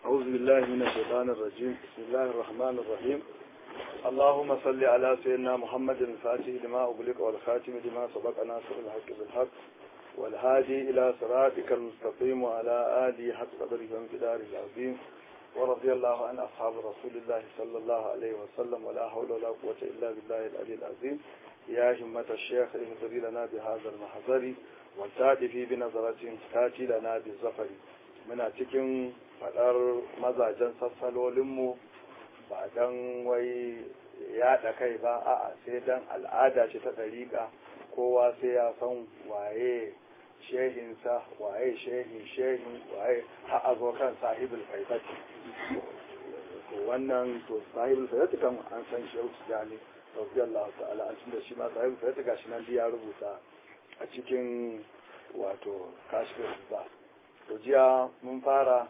أعوذ بالله من الشيطان الرجيم بسم الله الرحمن الرحيم اللهم صل على سيدنا محمد الفاتح لما أغلق والخاتم لما سبق ناصر الحق بالحق والهادي إلى صراطك المستقيم وعلى آله حق قدره وامتداره العظيم ورضي الله عن أصحاب رسول الله صلى الله عليه وسلم ولا حول ولا قوة إلا بالله العلي العظيم يا همة الشيخ اهدري لنا بهذا المحضر والتأتي بنظرة تأتي لنا بالزفر muna cikin faɗar mazajen sassalolinmu ba don wai yaɗa kai ba a'a sai don al'ada ce ta ɗariƙa kowa sai ya san waye shehinsa waye shehin shehin waye a zo kan sahibul faifati wannan to sahibul faifati kan an san shehu tijani radiyallahu ta'ala an da shi ma sahibul faifati gashi nan ya rubuta a cikin wato kashfin ba to jiya mun fara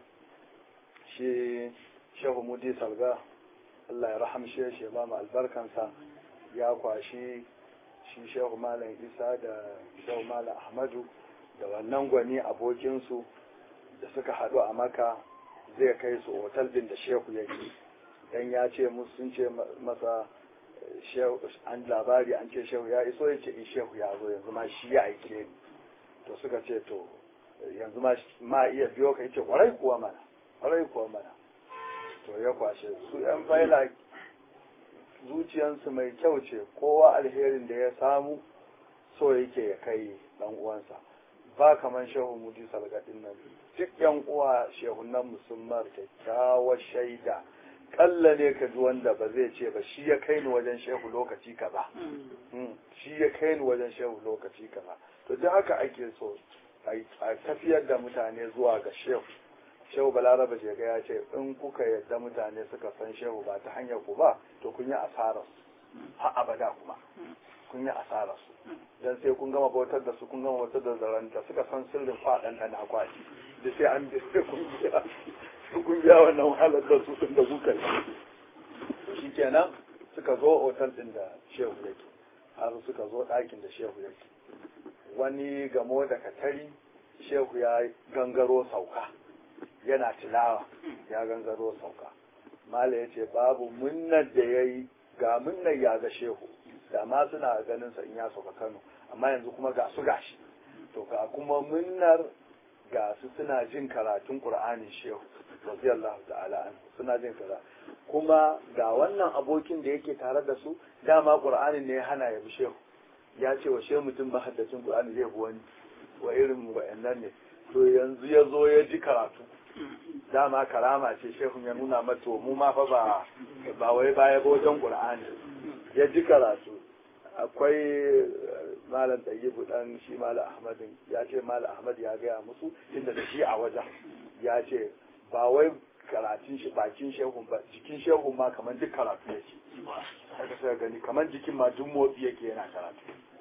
shi shehu mudi salga Allah ya rahamshe shi ba mu albarkansa ya kwashi shi shehu malam isa da shehu malam ahmadu da wannan gwani abokinsu da suka haɗu a maka zai kai su otal din da shehu ya yi dan ya ce musu sun ce masa an labari an ce shehu ya iso ya ce shehu ya zo yanzu ma shi ya aike ni to suka ce to yanzu ma iya biyo ka yace kwarai kuwa mana kwarai kuwa mana to ya kwashe su yan faila zuciyansu mai kyau ce kowa alherin da ya samu so yake ya kai dan uwansa ba kaman shehu mudi salgadin nan duk yan uwa shehunan musulman kyakkyawar shaida kalla ne ka ji wanda ba zai ce ba shi ya kai ni wajen shehu lokaci kaza shi ya kai ni wajen shehu lokaci kaza to duk haka ake so a tafiyar da mutane zuwa ga shehu shehu balaraba je ga ya ce in kuka yadda mutane suka san shehu ba ta hanyar ku ba to kun yi asarar su har abada kuma kun yi asarar su dan sai kun gama bautar da su kun gama bautar da zaranta suka san sirrin faɗan da na kwaci da sai an bi sai kun biya kun biya wannan wahalar da su din da kuka yi shikenan suka zo otal din da shehu yake har suka zo ɗakin da shehu yake wani gamo da katari shehu ya gangaro sauka yana tilawa ya gangaro sauka mala ya ce babu munnar da ya yi ga munnar ya ga shehu da ma suna ganin sa in ya sauka kano amma yanzu kuma ga su gashi to ga kuma munnar ga su suna jin karatun qur'anin shehu radiyallahu ta'ala suna jin kaza kuma ga wannan abokin da yake tare da su dama qur'anin ne ya hana ya bi shehu ya ce wa shehu mutum ba haddacin Qur'ani zai bi wani wa irin wa'annan ne to yanzu ya zo ya ji karatu dama karama ce shehu ya nuna mata mu ma fa ba ba wai baya ba wajen Qur'ani ya ji karatu akwai malam tayyibu dan shi malam ahmadin ya ce malam ahmad ya gaya musu inda da shi a wajen ya ce ba wai karatun shi bakin shehun ba jikin shehun ma kamar duk karatu yake haka sai gani kamar jikin ma duk motsi yake yana karatu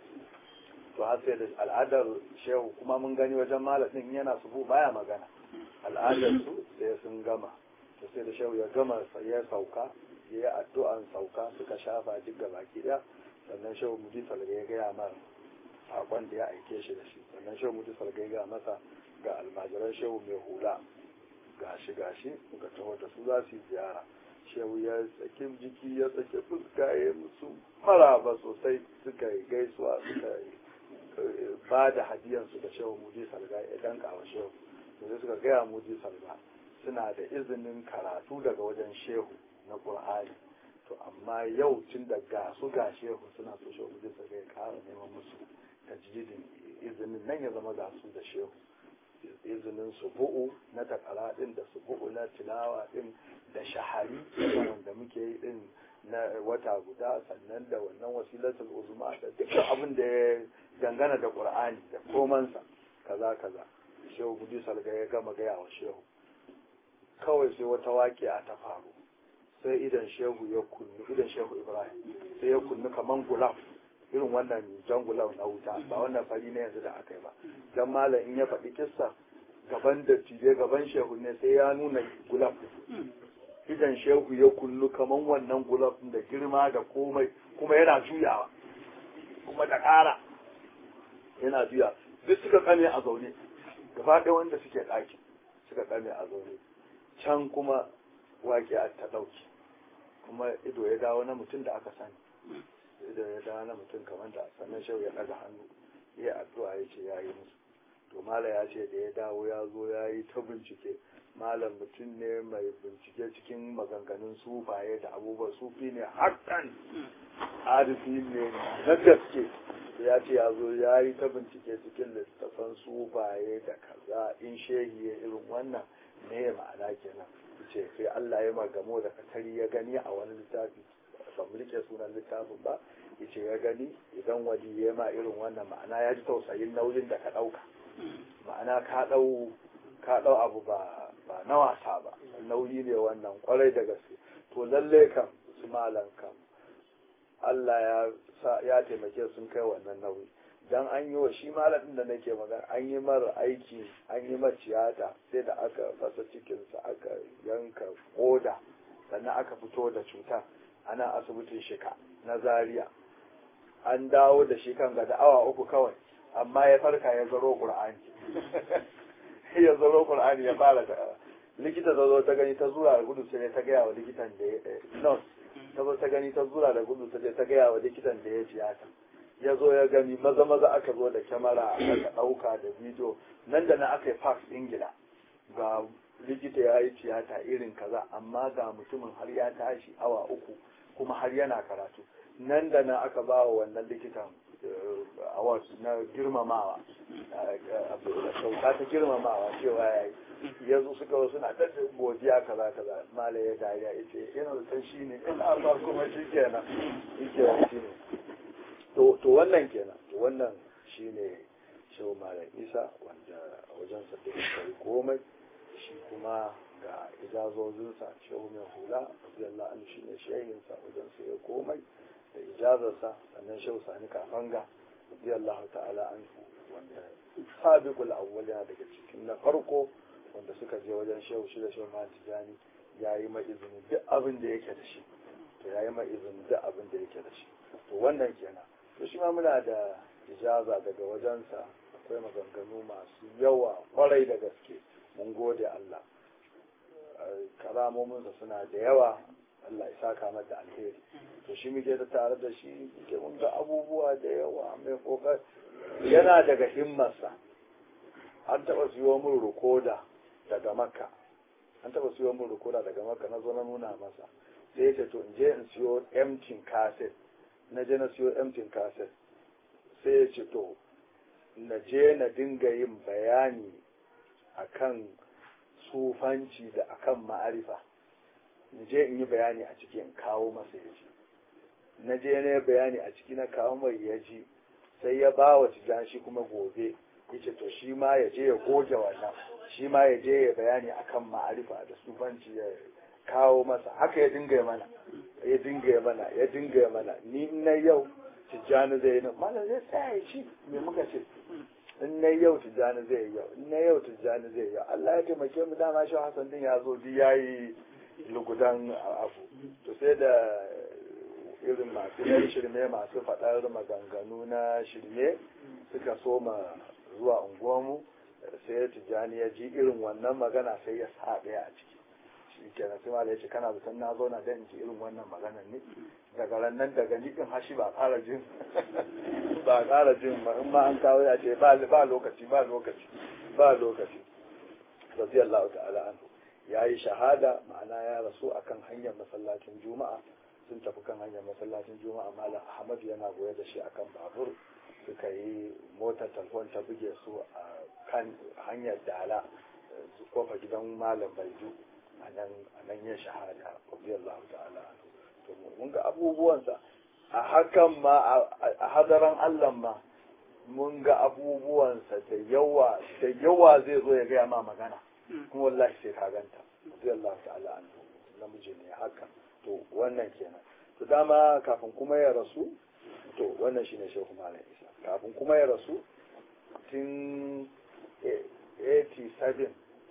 to har sai da al'adar shehu kuma mun gani wajen malamin yana subu baya magana al'adar su sai sun gama to sai da shehu ya gama ya sauka ya yi addu'an sauka suka shafa duk ga baki daya sannan shehu mudi salga ya gaya mar sakon da ya aike shi da shi sannan shehu mudi salga ya gaya masa ga almajiran shehu mai hula gashi gashi muka taho da su za su yi ziyara shehu ya saki jiki ya saki fuska ya musu maraba sosai suka yi gaisuwa suka yi ba da hadiyansu da shehu muji salga ya danka wa shehu sai suka gaya muji salga suna da izinin karatu daga wajen shehu na qur'ani to amma yau tun da ga su ga shehu suna so shehu muji salga ya kara neman musu tajdidin izinin nan ya zama ga su da shehu izinin subu'u na takara din da subu'u na tilawa din da shahari wanda muke yi din na wata guda sannan da wannan wasilatul uzma da dukkan abin da ya dangana da qur'ani da komansa kaza kaza shehu gudu salga ya gama gaya wa shehu kawai sai wata waƙiya ta faru sai idan shehu ya kunnu idan shehu ibrahim sai ya kunnu kaman gulaf irin wannan jan gulaf na wuta ba wannan fari ne yanzu da aka yi ba dan malam in ya faɗi kissa gaban da tije gaban shehu ne sai ya nuna gulaf idan shehu ya kullu kaman wannan gulaf da girma da komai kuma yana juyawa kuma da ƙara yana juya duk suka kame a zaune gaba ɗaya wanda suke ɗaki suka kame a zaune can kuma waƙiya ta ɗauki kuma ido ya dawo na mutum da aka sani ido ya dawo na mutum kamar da sannan shau ya ɗaga hannu ya addu'a ya ce ya yi musu to mala ya ce da ya dawo ya zo ya yi ta bincike malam mutum ne mai bincike cikin maganganun sufaye da abubuwan sufi ne hakan arifi ne na gaske ya ce ya zo ya yi ta bincike cikin littattafan sufaye da kaza in shehi ya irin wannan ne ma'ana kenan ce sai Allah ya magamo da katari ya gani a wani littafi ban rike sunan littafin ba yace ya gani idan wali ya ma irin wannan ma'ana ya ji tausayin nauyin da ka ɗauka ma'ana ka ɗau ka ɗau abu ba ba na wasa ba nauyi ne wannan kwarai da gaske to lalle kam su malam kam Allah ya sa ya taimake sun kai wannan nauyi dan an yi wa shi malamin da nake magana an yi mara aiki an yi mara tiyata sai da aka fasa cikinsa aka yanka koda sannan aka fito da cutar ana asibitin shika na zaria an dawo da shi kan gada awa uku kawai amma ya farka ya zaro qur'ani ya zaro qur'ani ya fara ta likita ta zo ta gani ta zura da gudu sai ta gaya wa likitan da ya nurse ta zo ta gani ta zura da gudu sai ta gaya wa likitan da ya tiyata ya zo ya gani maza maza aka zo da kyamara aka ɗauka da bidiyo nan da na aka yi fax ingila ga likita ya yi tiyata irin kaza amma ga mutumin har ya tashi awa uku kuma har yana karatu nan da na aka ba wa wannan likitan award na girmamawa sauka ta girmamawa cewa ya yi ya zo suka wasu na ta godiya kaza kaza mala ya dariya ya ce yana da shi ne ina ba kuma shi kenan shi kenan shi ne to wannan kenan to wannan shine shehu malam isa wanda wajen sa duk kai komai shi kuma ga ijazozinsa shehu mai hula radiyallahu anhu shine shehin sa wajen sa ya komai da ijazarsa sannan shehu sani kafanga radiyallahu ta'ala anhu wanda sabiqul awwal yana daga cikin na farko wanda suka je wajen shehu shi da shehu malam tijani yayi mai izini duk abin da yake da shi to yayi mai izini duk abin da yake da shi to wannan kenan to shi ma muna da ijaza daga wajensa akwai maganganu masu yawa kwarai da gaske mun gode Allah karamominsa suna da yawa Allah ya saka mata alheri to shi muke da tare da shi muke mun ga abubuwa da yawa mai kokar yana daga himmarsa an taɓa siyo min rukoda daga makka an taɓa siyo min rukoda daga makka na zo na nuna masa sai ya ce to in je in siyo empty cassette na je na siyo empty cassette sai ya ce to na je na dinga yin bayani akan sufanci da akan ma'arifa na je in yi bayani a ciki in kawo masa ya ji na je na bayani a ciki na kawo mai ya ji sai ya ba wa tijan shi kuma gobe ya ce to shi ma ya je ya goge wannan shi ma ya je ya bayani akan ma'arifa da sufanci ya kawo masa haka ya dinga mana ya dinga mana ya dinga mana ni na yau tijjani zai yi nan malam zai tsaya ya ci me muka ce in na yau tijjani zai yi yau in na yau tijjani zai yi yau Allah ya taimake mu dama shi Hassan din ya zo bi yayi lugudan abu to sai da irin masu yan shirme masu faɗar maganganu na shirme suka soma zuwa unguwarmu sai tijjani ya ji irin wannan magana sai ya sa ɗaya a ciki shi kenan sai malai ce kana zaton na zauna dan in ji irin wannan maganar ne daga rannan daga ni din hashi ba ƙara jin ba ƙara jin ba in ma an kawo ya ce ba ba lokaci ba lokaci ba lokaci radiyallahu ta'ala anhu yayi shahada ma'ana ya rasu akan hanyar masallacin juma'a sun tafi kan hanyar masallacin juma'a malam ahmad yana goye da shi akan babur suka yi motar talfon ta buge su a kan hanyar dala kofa gidan malam baidu a nan ya shahada radiyallahu ta'ala anhu to mun ga abubuwansa a hakan ma a hadaran Allah ma mun ga abubuwansa da yawa da yawa zai zo ya gaya ma magana kuma wallahi sai ka ganta radiyallahu ta'ala anhu namiji ne haka to wannan kenan to dama kafin kuma ya rasu to wannan shine shehu malam isa kafin kuma ya rasu tun 87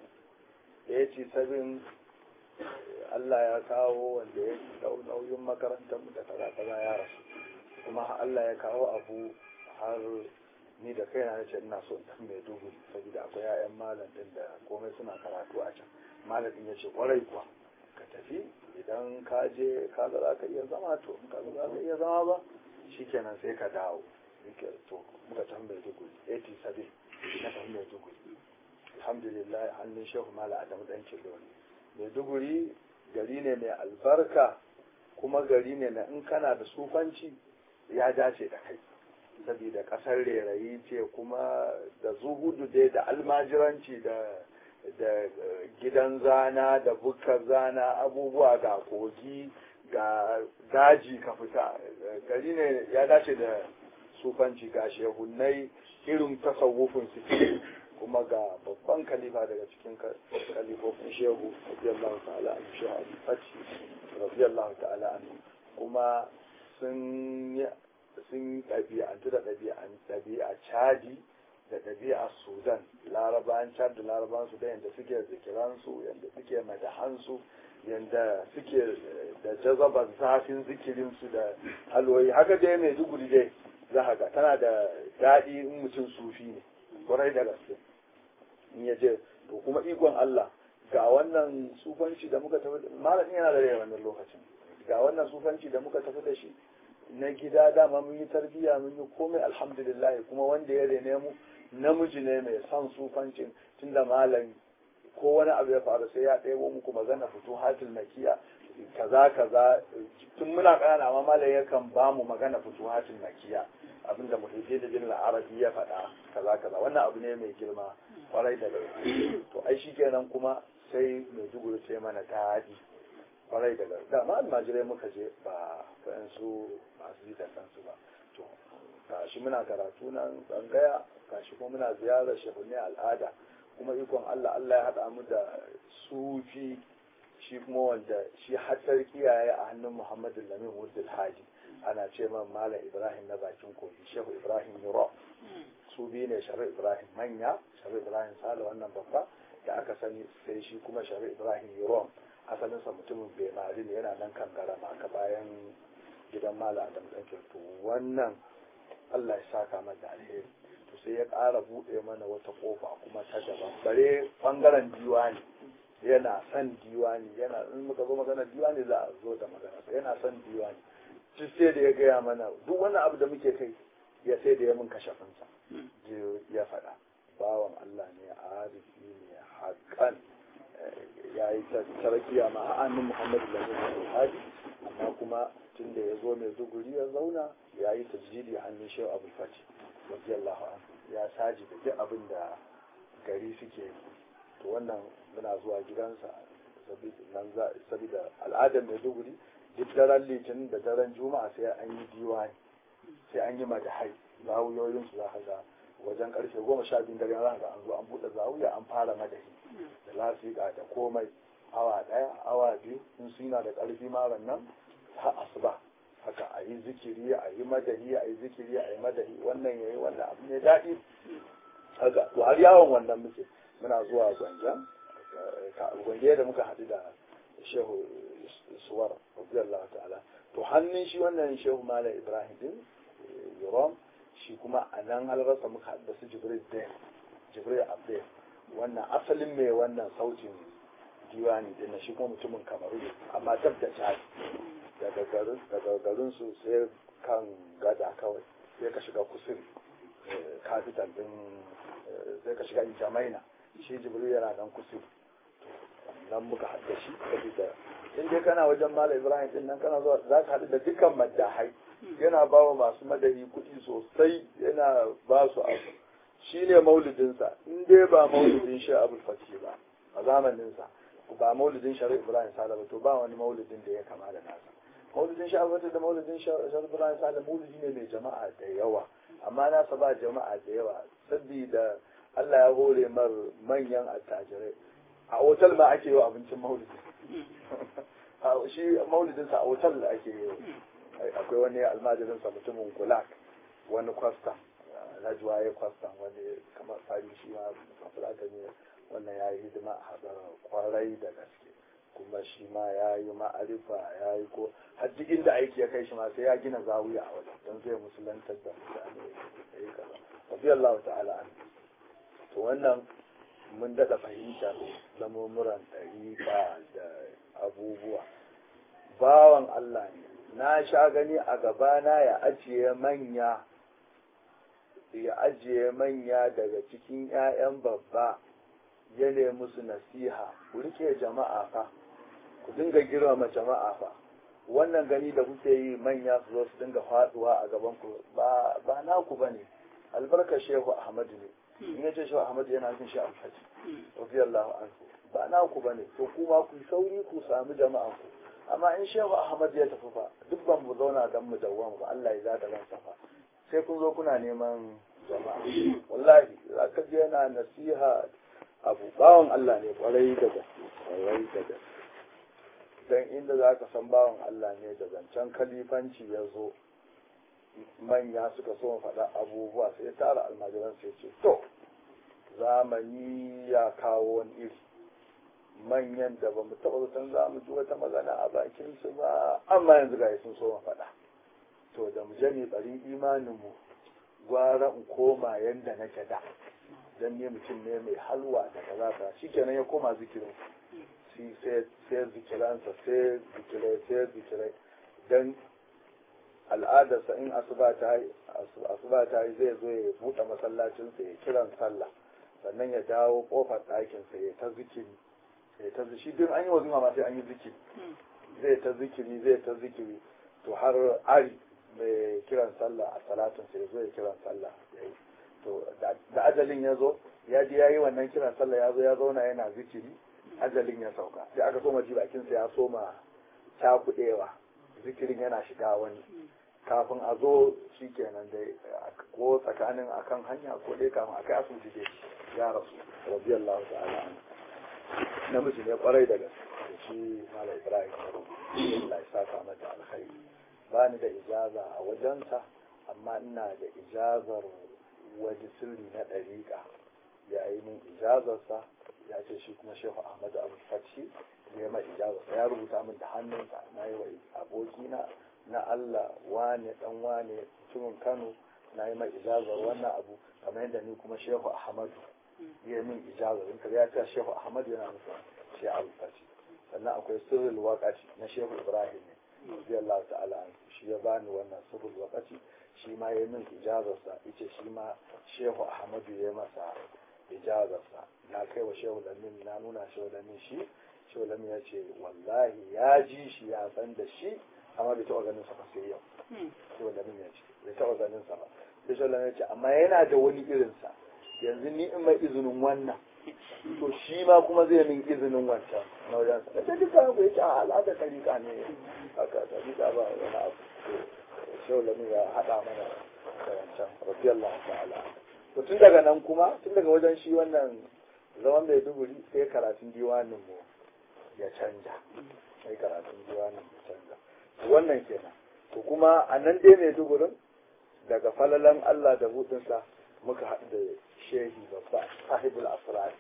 87 Allah ya kawo wanda ya dau nauyin makarantar mu da kaza kaza ya rasu kuma Allah ya kawo abu har ni da kaina nace ina so in mai dubu saboda akwai ƴaƴan malam din da komai suna karatu a can malamin ya ce kwarai kuwa ka tafi idan ka je ka ga za ka iya zama to in ka ga za ka iya zama ba shikenan sai ka dawo to muka tafi mai duguri 87 na tafi mai duguri alhamdulillah hannun shehu mala adamu dan kiloni mai duguri gari ne mai albarka kuma gari ne na in kana da sufanci ya dace da kai saboda kasar rerayi ce kuma da zuhudu dai da almajiranci da da gidan zana da bukkar zana abubuwa ga kogi ga daji ka fita gari ne ya dace da sufanci ga shehunai irin tasawufin su kuma ga babban kalifa daga cikin kalifofin shehu radiyallahu ta'ala an shehu al-fati radiyallahu ta'ala an kuma sun sun ɗabi'antu da ɗabi'a caji da ɗabi'a sudan larabawan chad da larabawan sudan yadda suke zikiransu yadda suke madahansu yadda suke da jazabar zafin zikirinsu da halwoyi haka dai mai duguri dai za ga tana da daɗi in mutum sufi ne kwarai da gaske in ya je to kuma ikon Allah ga wannan sufanci da muka tafi malamin yana da rai wannan lokacin ga wannan sufanci da muka tafi da shi na gida dama mun yi tarbiyya mun yi komai alhamdulillah kuma wanda ya rene mu namiji ne mai son sufancin tunda malam ko wani abu ya faru sai ya ɗebo muku magana fito hatil makiya kaza kaza tun muna ƙanana amma malam yakan ba mu magana fito hatil makiya abinda muhaifi da bin arabi ya faɗa kaza kaza wannan abu ne mai girma kwarai da gaske to ai shikenan kuma sai mai duguru sai mana daɗi kwarai da gaske dama almajirai muka je ba su masu ji da kansu ba to gashi muna karatu nan tsangaya gashi kuma muna ziyarar shehunne al'ada kuma ikon Allah Allah ya haɗa mu da sufi shi kuma wanda shi hatar kiyaye a hannun Muhammadu Lamin Wuddul Haji ana ce man Malam Ibrahim na bakin kogi Shehu Ibrahim Yuro su biyu ne Sharu Ibrahim manya Sharu Ibrahim Sale wannan babba da aka sani sai shi kuma Sharu Ibrahim Yuro asalinsa mutumin Bemari ne yana nan kan garama aka bayan gidan Malam Adam Ɗankin to wannan Allah ya saka mata alheri to sai ya ƙara buɗe mana wata ƙofa kuma ta daban bare ɓangaren diwani yana son diwani yana in muka zo magana diwani za a zo da magana yana son diwani duk sai da ya gaya mana duk wani abu da muke kai ya sai da ya mun kashafinsa ya faɗa bawan Allah ne arifi ne haƙan ya yi tarakiya ma a annin Muhammadu Lalata Hadi amma kuma tun da ya zo mai zuguri ya zauna ya yi tajjidi hannun shehu abu fati radiyallahu anhu ya saji da duk abin da gari suke yi to wannan muna zuwa gidansa saboda al'adar mai duguri duk daren litinin da daren juma'a sai an yi diwani sai an yi madahai zawuyoyin su za ka ga wajen karfe goma sha biyu dare za ga an zo an buɗe zawuya an fara madahi da lasiƙa da komai awa ɗaya awa biyu in suna da ƙarfi maran nan har asuba haka a yi zikiri a yi madahi a yi zikiri a yi madahi wannan ya yi wannan abu ne daɗi haka to har yawon wannan muke muna zuwa gwanjan gwange da muka haɗu da shehu suwar radiyallahu ta'ala to hannun shi wannan shehu malam ibrahim din yorom shi kuma a nan halarsa muka haɗu da su jibril din jibril abdel wannan asalin mai wannan sautin diwani din shi kuma mutumin kamaru ne amma dab da cari daga garin daga garin su sai kan gada kawai sai ka shiga kusur capital din sai ka shiga jamaina shi jibril yana nan kusur nan muka haɗa shi saboda in dai kana wajen malam ibrahim din nan kana zuwa za ka haɗu da dukkan maddahai yana ba wa masu madari kuɗi sosai yana ba su abu shi ne maulidinsa in dai ba maulidin shi abul fatih ba a zamaninsa ba maulidin shari'a ibrahim sala ba to ba wani maulidin da ya kama da nasa maulidin shi abul da maulidin shari'a ibrahim sala maulidi ne mai jama'a da yawa amma nasa ba jama'a da yawa saboda Allah ya hore mar manyan attajirai a otal ma ake yi wa abincin maulidi shi maulidinsa a otal da ake yi akwai wani almajirinsa mutumin gulak wani kwasta na juwaye kwasta wani kamar fari shi ma kafin ne wannan ya yi hidima a hadar kwarai da gaske kuma shi ma ya yi ma'arifa ya yi ko har duk inda aiki ya kai shi ma sai ya gina zawiya a wajen don zai musulantar da mutane ya yi kaza rabbi Allah ta'ala an to wannan mun daɗa fahimtar lamuran ɗariƙa da abubuwa bawan Allah ne na sha gani a gabana ya ajiye manya ya ajiye manya daga cikin 'ya'yan babba ya nemi su nasiha ku rike jama'a fa ku dinga girmama jama'a fa wannan gani da kuke yi manya su zo su dinga faduwa a gaban ku ba ba naku bane albarkar shehu ahmad ne in ya ce shehu ahmad yana nufin shi alhaji radiyallahu anhu ba naku bane to kuma ku sauri ku samu jama'a ku amma in shehu ahmad ya tafi fa duk ban mu zauna dan mu dawwama ba Allah ya zada ransa fa sai kun zo kuna neman jama'a wallahi za ka je yana nasiha abu bawan Allah ne kwarai da gaske kwarai da gaske dan inda za ka san bawan Allah ne da zancen kalifanci ya zo manya suka so faɗa abubuwa sai tara almajiran sai ce to zamani ya kawo wani iri manyan da ba mu taɓa zaton za mu ji wata magana a bakinsu ba amma yanzu ga sun so faɗa to da mu je ne ɓarin imaninmu gwara in koma yanda nake da dan ne mutum ne mai halwa da kaza ta shikenan ya koma zikirin shi sai sai zikiransa sai zikirai sai zikirai dan al'adarsa in asuba ta yi asuba ta yi zai zo ya buɗe masallacinsa ya kiran sallah sannan ya dawo kofar ɗakinsa ya ta zikiri ya ta shi duk an yi wazima ma sai an yi zikiri zai ta zikiri zai ta zikiri to har ari mai kiran sallah a salatin sai zo ya kiran sallah ya yi to da ajalin ya zo ya ji ya yi wannan kiran sallah ya zo ya zauna yana zikiri ajalin ya sauka sai aka soma ji bakinsa ya soma cakuɗewa zikirin yana shiga wani kafin a zo shi kenan dai ko tsakanin akan hanya ko dai kafin akai asibiti dai ya rasu radiyallahu ta'ala namiji ne kwarai da gaske da shi malam ibrahim Allah ya saka mata alkhairi ba ni da ijaza a wajensa amma ina da ijazar wani sirri na ɗariƙa ya yi min ijazarsa ya ce shi kuma shehu ahmadu abu fashi ya mai ijazarsa ya rubuta min da hannunsa na yi wa abokina na allah wane dan wane mutumin kano na yi mai ijazar wannan abu kamar yadda ni kuma shehu ahmadu ya min ijazar in ya ce shehu ahmadu yana nufin shi abu fashi sannan akwai sirrul waƙaci na shehu ibrahim ne radiyallahu ta'ala shi ya bani wannan sirrul waƙaci shi ma ya min ijazarsa yace shi ma shehu ahmadu ya masa ijazarsa na kai wa shehu lamin na nuna shehu lamin shi shehu lamin ya ce wallahi ya ji shi ya san da shi amma bai taɓa ganin sa ba sai yau shehu lamin ya ce bai taɓa ganin sa ba sai shehu lamin ya ce amma yana da wani irinsa yanzu ni in mai izinin wannan to shi ma kuma zai min izinin wancan na wajen sa da duka ku yake a al'adar tarika ne haka tarika ba wani abu shehu lamin ya haɗa mana da wancan radiyallahu ta'ala to tun daga nan kuma tun daga wajen shi wannan zaman mai duguri sai karatun diwanin mu ya canja sai karatun diwanin ya canja wannan kenan to kuma a nan dai mai dugurin daga falalan Allah da buɗinsa muka haɗu da shehi babba sahibul asrar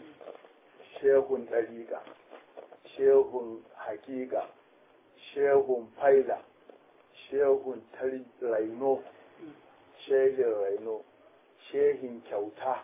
shehun ɗariƙa shehun haƙiƙa shehun faida shehun raino shehin raino shehin kyauta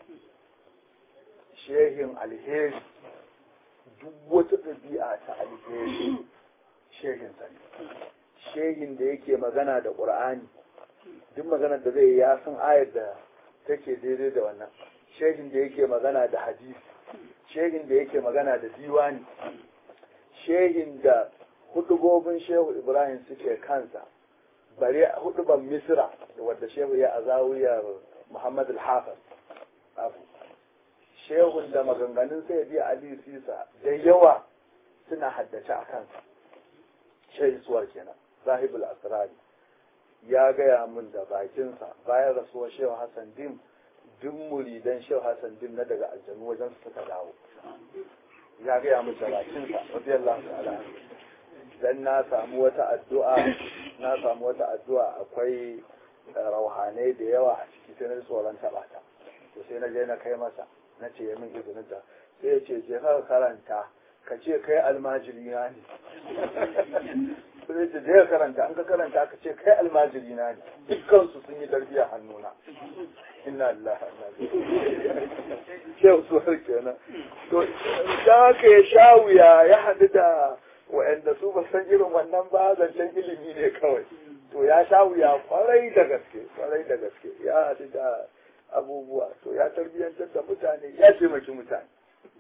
shehin alheri duk wata ɗabi'a ta alheri shehin sani shehin da yake magana da ƙur'ani duk maganar da zai ya san ayar da take daidai da wannan shehin da yake magana da hadisi shehin da yake magana da diwani shehin da hudubobin shehu ibrahim suke kansa bare huduban misra wadda shehu ya azawiyar muhammad al-hafiz abu shehun da maganganun sai biya ali sisa da yawa suna haddace a kansa shehi suwar kenan sahibul asrari ya gaya min da bakinsa bayan rasuwar shehu hassan dim duk muridan shehu hassan dim na daga aljanu wajen su suka dawo ya gaya min da bakinsa radiyallahu ta'ala dan na samu wata addu'a na samu wata addu'a akwai rauhanai da yawa a ciki sai na tsoron taɓa ta to sai na je na kai masa na ce min izinin ta sai ya ce je ka karanta ka ce kai almajiri na ne sai zai ce je karanta an ka karanta aka ce kai almajiri na ne dukkan su sun yi tarbiyya hannuna inna lillahi wa inna ilaihi shehu suwar kenan to da haka ya sha wuya ya haɗu da wa'anda su ba san irin wannan ba zancen ilimi ne kawai to ya sha wuya kwarai da gaske kwarai da gaske ya haɗu da abubuwa to ya tarbiyyantar da mutane ya taimaki mutane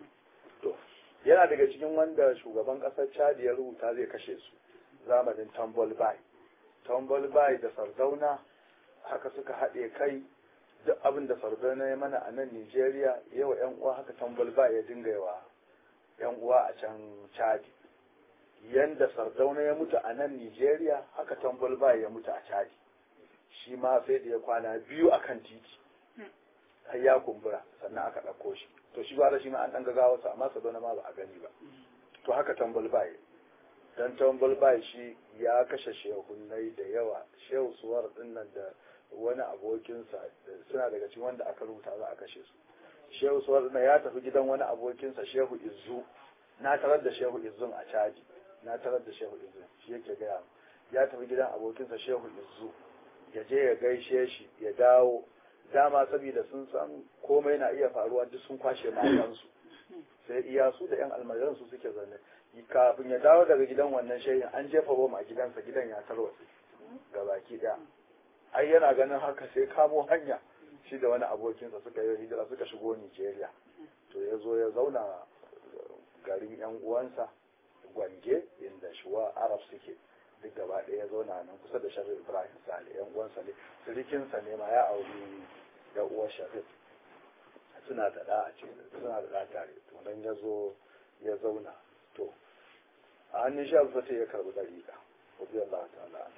to yana daga cikin wanda shugaban ƙasar chad ya rubuta zai kashe su zamanin tambol bai tambol bai da sardauna haka suka haɗe kai duk abin da sardauna ya mana a nan nigeria yawa yan uwa haka tambol bai ya dinga yawa yan uwa a can chad yanda sardauna ya mutu a nan nigeria haka tambol bai ya mutu a chad shi ma sai da ya kwana biyu akan titi har ya kumbura sannan aka ɗauko shi to shi gwara shi ma an ɗan gagawa sa amma sadona ma ba a gani ba to haka tambal bai dan tambal bai shi ya kashe shehunai da yawa shehu suwar din nan da wani abokinsa suna daga cikin wanda aka rubuta za a kashe su shehu suwar din ya tafi gidan wani abokinsa shehu izzu na tarar da shehu izzun a caji na tarar da shehu izzun shi yake gaya ya tafi gidan abokinsa shehu izzu ya je ya gaishe shi ya dawo dama saboda sun san komai na iya faruwa duk sun kwashe matansu sai iya su da yan almajiran su suke zanne kafin ya dawo daga gidan wannan shehin an jefa bom a gidansa gidan ya tarwatse ga baki daya ai yana ganin haka sai kamo hanya shi da wani abokinsa suka yi hijira suka shigo Nigeria to ya zo ya zauna garin yan uwansa gwange inda shuwa arab suke duk gaba ɗaya ya zauna nan kusa da sharif ibrahim sale yan uwansa ne sirikinsa ne ma ya auri da uwar sharif suna da ɗa a cikin suna da ɗa tare to nan ya zo ya zauna to a hannun shi alfata ya karɓi ɗariƙa wabi Allah ta'ala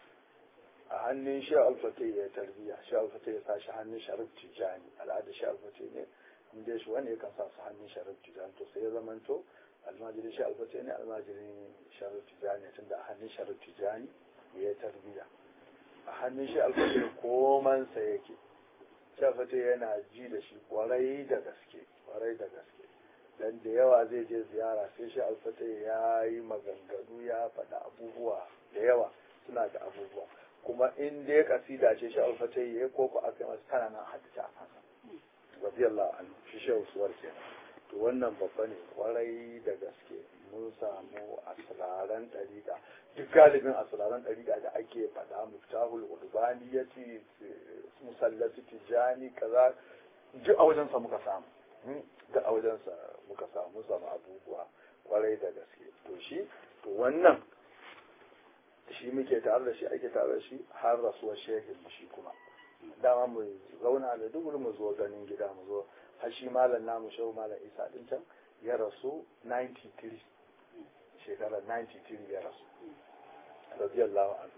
a hannun shi alfata ya tarbiya shi alfata ya sa shi hannun sharif tijani al'ada shi alfata ne inda shi wani yakan sa su hannun sharif tijani to sai ya zamanto almajirin shi alfata ne almajirin sharif tijani tun da a hannun sharif tijani ya tarbiya a hannun shi alfata ne komansa yake shafata yana ji da shi kwarai da gaske kwarai da gaske dan da yawa zai je ziyara sai shi alfata ya yi maganganu ya faɗa abubuwa da yawa suna da abubuwa kuma in dai kasida ce shi alfata ya yi koko aka yi masu tana nan hadita a kansa radiyallahu anhu shi shehu suwar kenan to wannan babba ne kwarai da gaske mun samu asiraran ɗariƙa duk galibin asiraran ɗariƙa da ake faɗa muftahul urbani ya ce musallatu tijani kaza duk a wajensa muka samu duk a wajensa muka samu samu abubuwa kwarai da gaske to shi to wannan shi muke tare da shi ake tare da shi har rasuwar shehin shi kuma dama mu zauna da duk mu zo ganin gida mu zo har shi malam namu shehu malam isa din can ya rasu 93 shekarar 93 ya rasu radiyallahu anhu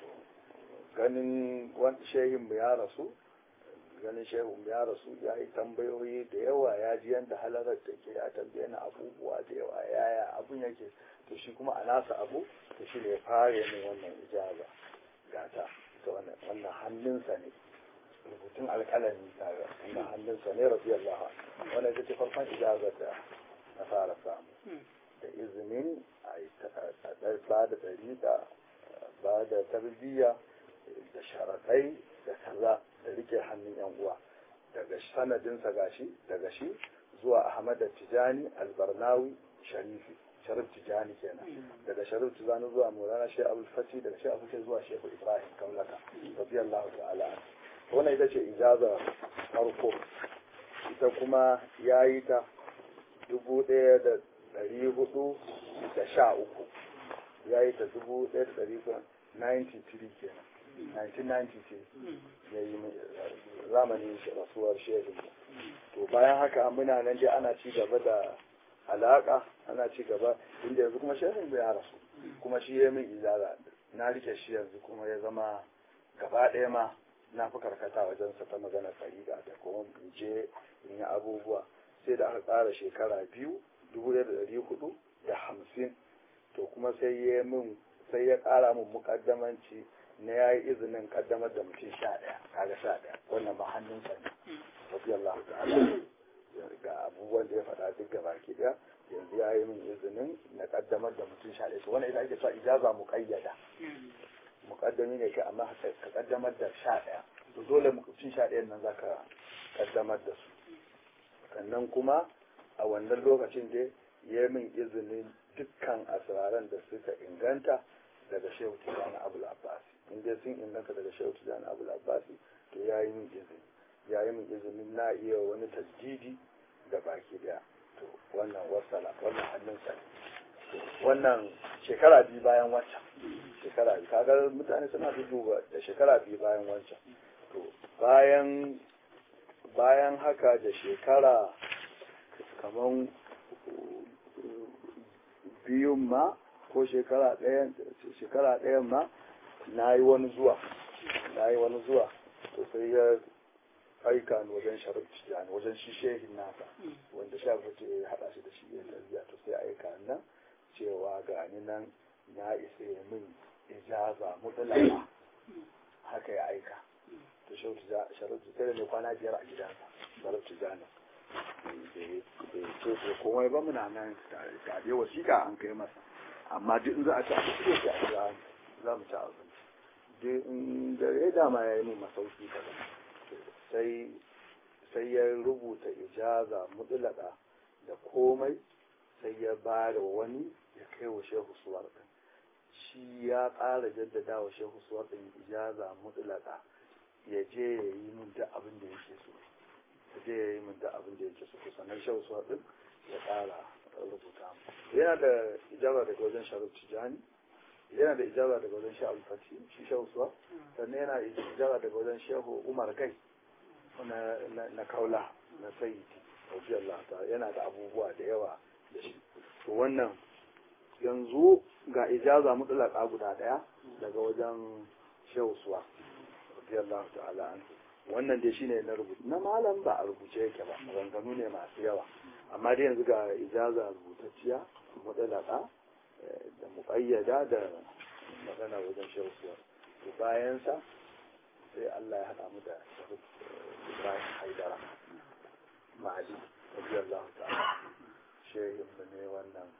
ganin shehin mu ya rasu ganin shehin mu ya rasu ya yi tambayoyi da yawa ya ji yadda halarar da ke ya tambaye na abubuwa da yawa yaya abun yake to shi kuma a nasa abu to shi ne fara min wannan ijaba gata ta wannan hannunsa ne rubutun alƙalami tare wannan hannunsa ne radiyallahu anhu wannan ita ce farkon ijabar da na fara samu da izinin a ba da dariƙa ba da tarbiyya da sharaɗai da kaza da rike hannun yan uwa daga sanadinsa gashi daga shi zuwa ahmad tijani albarnawi sharifi sharif tijani kenan daga sharif tijani zuwa maulana shi abul fati daga shi abul fati zuwa shehu ibrahim kaulaka radiyallahu ta'ala wannan ita ce ijaza farko ita kuma ya yi ta dubu ɗaya da ɗari hudu da sha uku ya yi ta dubu ɗaya da ɗari 93 kenan 1993 ya yi zamanin rasuwar shehu to bayan haka muna nan dai ana ci gaba da alaka ana ci gaba inda yanzu kuma shehu ya rasu kuma shi ya min izara na rike shi yanzu kuma ya zama gaba ɗaya ma na fi karkata wajen sa ta magana fariga da kuma in je in yi abubuwa sai da aka ƙara shekara biyu dubu da ɗari hudu da hamsin to kuma sai ya min sai ya ƙara min mukaddamanci na ya yi izinin kaddamar da mutum sha ɗaya kaga sha ɗaya wannan ba hannunsa ne rabbi Allah ta'ala ga abubuwan da ya faɗa duk gaba ki ɗaya yanzu ya yi min izinin na kaddamar da mutum sha ɗaya wani ita ake cewa ijaza muƙayyada muƙaddami ne kai amma ka kaddamar da sha ɗaya to dole mutum sha ɗayan nan za ka kaddamar da su sannan kuma a wannan lokacin da ya min izinin dukkan asiraran da suka inganta daga shehu tijjani abul abbasi in dai sun inganta daga shehu tijjani abul abbasi to ya yi min izini ya yi min izinin na iya wani tasdidi da baki daya to wannan wasala wannan hannunsa wannan shekara biyu bayan wancan shekara biyu kaga mutane suna duba da shekara biyu bayan wancan to bayan bayan haka da shekara kaman biyun ma ko shekara ɗayan shekara ɗayan ma na yi wani zuwa na yi wani zuwa to sai ya aika ni wajen sharif tijjani wajen shi shehin nasa wanda sharif ya haɗa shi da shi ya tarbiya to sai aika nan cewa ga ni nan na isa ya min ijaza mutlaka haka ya aika to sharif tijjani ne kwana biyar a gidansa sharif tijjani bai ce ko komai ba muna nan tare wasiƙa an kai masa amma duk in za a ci abinci sai a kira za mu ci abinci duk in dare dama ya yi min masauki kaza sai sai ya rubuta ijaza mutlaka da komai sai ya ba da wani ya kai wa shehu suwar din shi ya ƙara jaddada wa shehu suwar din ijaza mutlaka ya je ya yi min duk abin da yake so ya je ya yi min duk abin da yake so sannan shehu suwar din ya ƙara rubuta yana da ijaba daga wajen sharif tijani yana da ijaba daga wajen shehu alfati shi shehu suwa sannan yana ijaba daga wajen shehu umar gai na kaula na sayyidi radiyallahu ta'ala yana da abubuwa da yawa da shi to wannan yanzu ga ijaza mutlaka guda daya daga wajen shehu suwa radiyallahu ta'ala an wannan dai shine na rubutu na malam ba a rubuce yake ba maganganu ne masu yawa amma dai yanzu ga ijaza rubutacciya mutlaka da muƙayyada da magana wajen shehu suwa to bayan sa sai Allah ya haɗa mu da shahid Ibrahim Haidara Mali radiyallahu ta'ala shehin mu ne wannan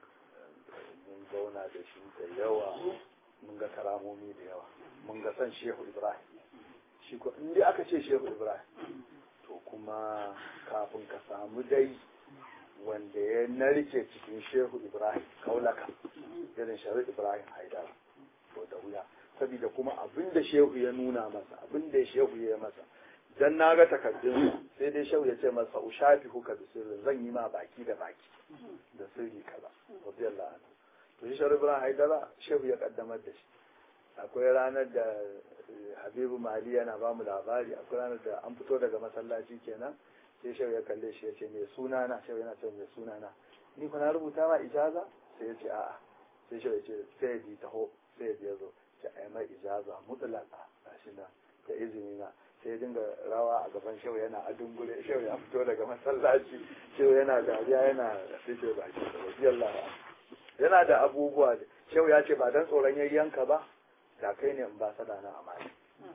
mun zauna da shi da yawa mun ga karamomi da yawa mun ga san shehu Ibrahim shi ko in dai aka ce shehu Ibrahim to kuma kafin ka samu dai wanda ya narke cikin shehu Ibrahim kaulaka irin shahid Ibrahim Haidara to da wuya saboda kuma abin da shehu ya nuna masa abin da shehu ya masa dan na ga takardun sai dai shehu ya ce masa ushafi huka da sirri zan yi ma baki da baki da sirri kaza radiyallahu anhu to shi shehu ibrahim haidara shehu ya kaddamar da shi akwai ranar da habibu mali yana ba mu labari akwai ranar da an fito daga masallaci kenan sai shehu ya kalle shi ya ce mai sunana shehu yana ce mai sunana ni kuna rubuta ma ijaza sai ya ce a'a sai shehu ya ce sai ya ji taho sai ya zo ce a yi mai ijaza mutlaka a shi na da izini na sai dinga rawa a gaban shehu yana a dungure shehu ya fito daga masallaci shehu yana dariya yana rike baki radiyallahu yana da abubuwa shehu ya ce ba dan tsoron yayyanka ba da kai ne in ba sada na amana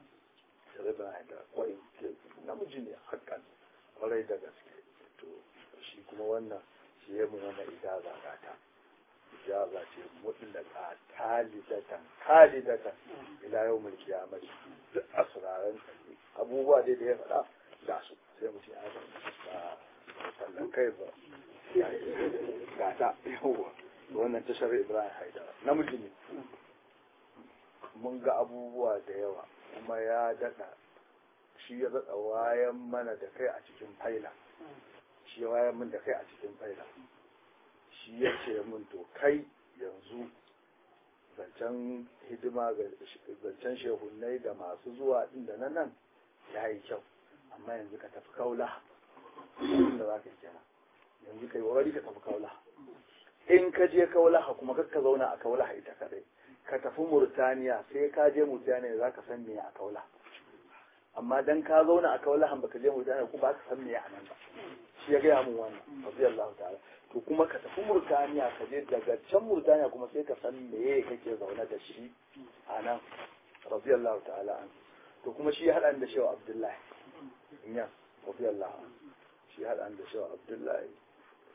sai ba da kwai namiji ne hakan kwarai da gaske to shi kuma wannan shi ya mu wannan ijaza gata ijaza ce mutlaka talidatan kalidatan ila yau mulki ya mace duk asiraran abubuwa dai da ya faɗa ga su sai mu ce a ba sallan kai ba ga ta yawa wannan tashar ibrahim haidara namiji ne mun ga abubuwa da yawa kuma ya daɗa shi ya daɗa wayan mana da kai a cikin faila shi ya wayan min da kai a cikin faila shi ya ce min to kai yanzu zancen hidima ga zancen shehunai da masu zuwa inda na nan ya yi kyau amma yanzu ka tafi kaula da za ka yi kenan yanzu ka yi wari ka tafi kaula in ka je kaula kuma ka zauna a kaula ita kadai ka tafi murtaniya sai ka je murtaniya za ka san me a kaula amma dan ka zauna a kaula han baka je murtaniya ko ba ka san me a nan ba shi ya gaya mun wannan radiyallahu ta'ala to kuma ka tafi murtaniya ka je daga can murtaniya kuma sai ka san meye kake zaune da shi a nan radiyallahu ta'ala an to kuma shi ya haɗa da shewa abdullahi ya radiyallahu an shi ya haɗa da shewa abdullahi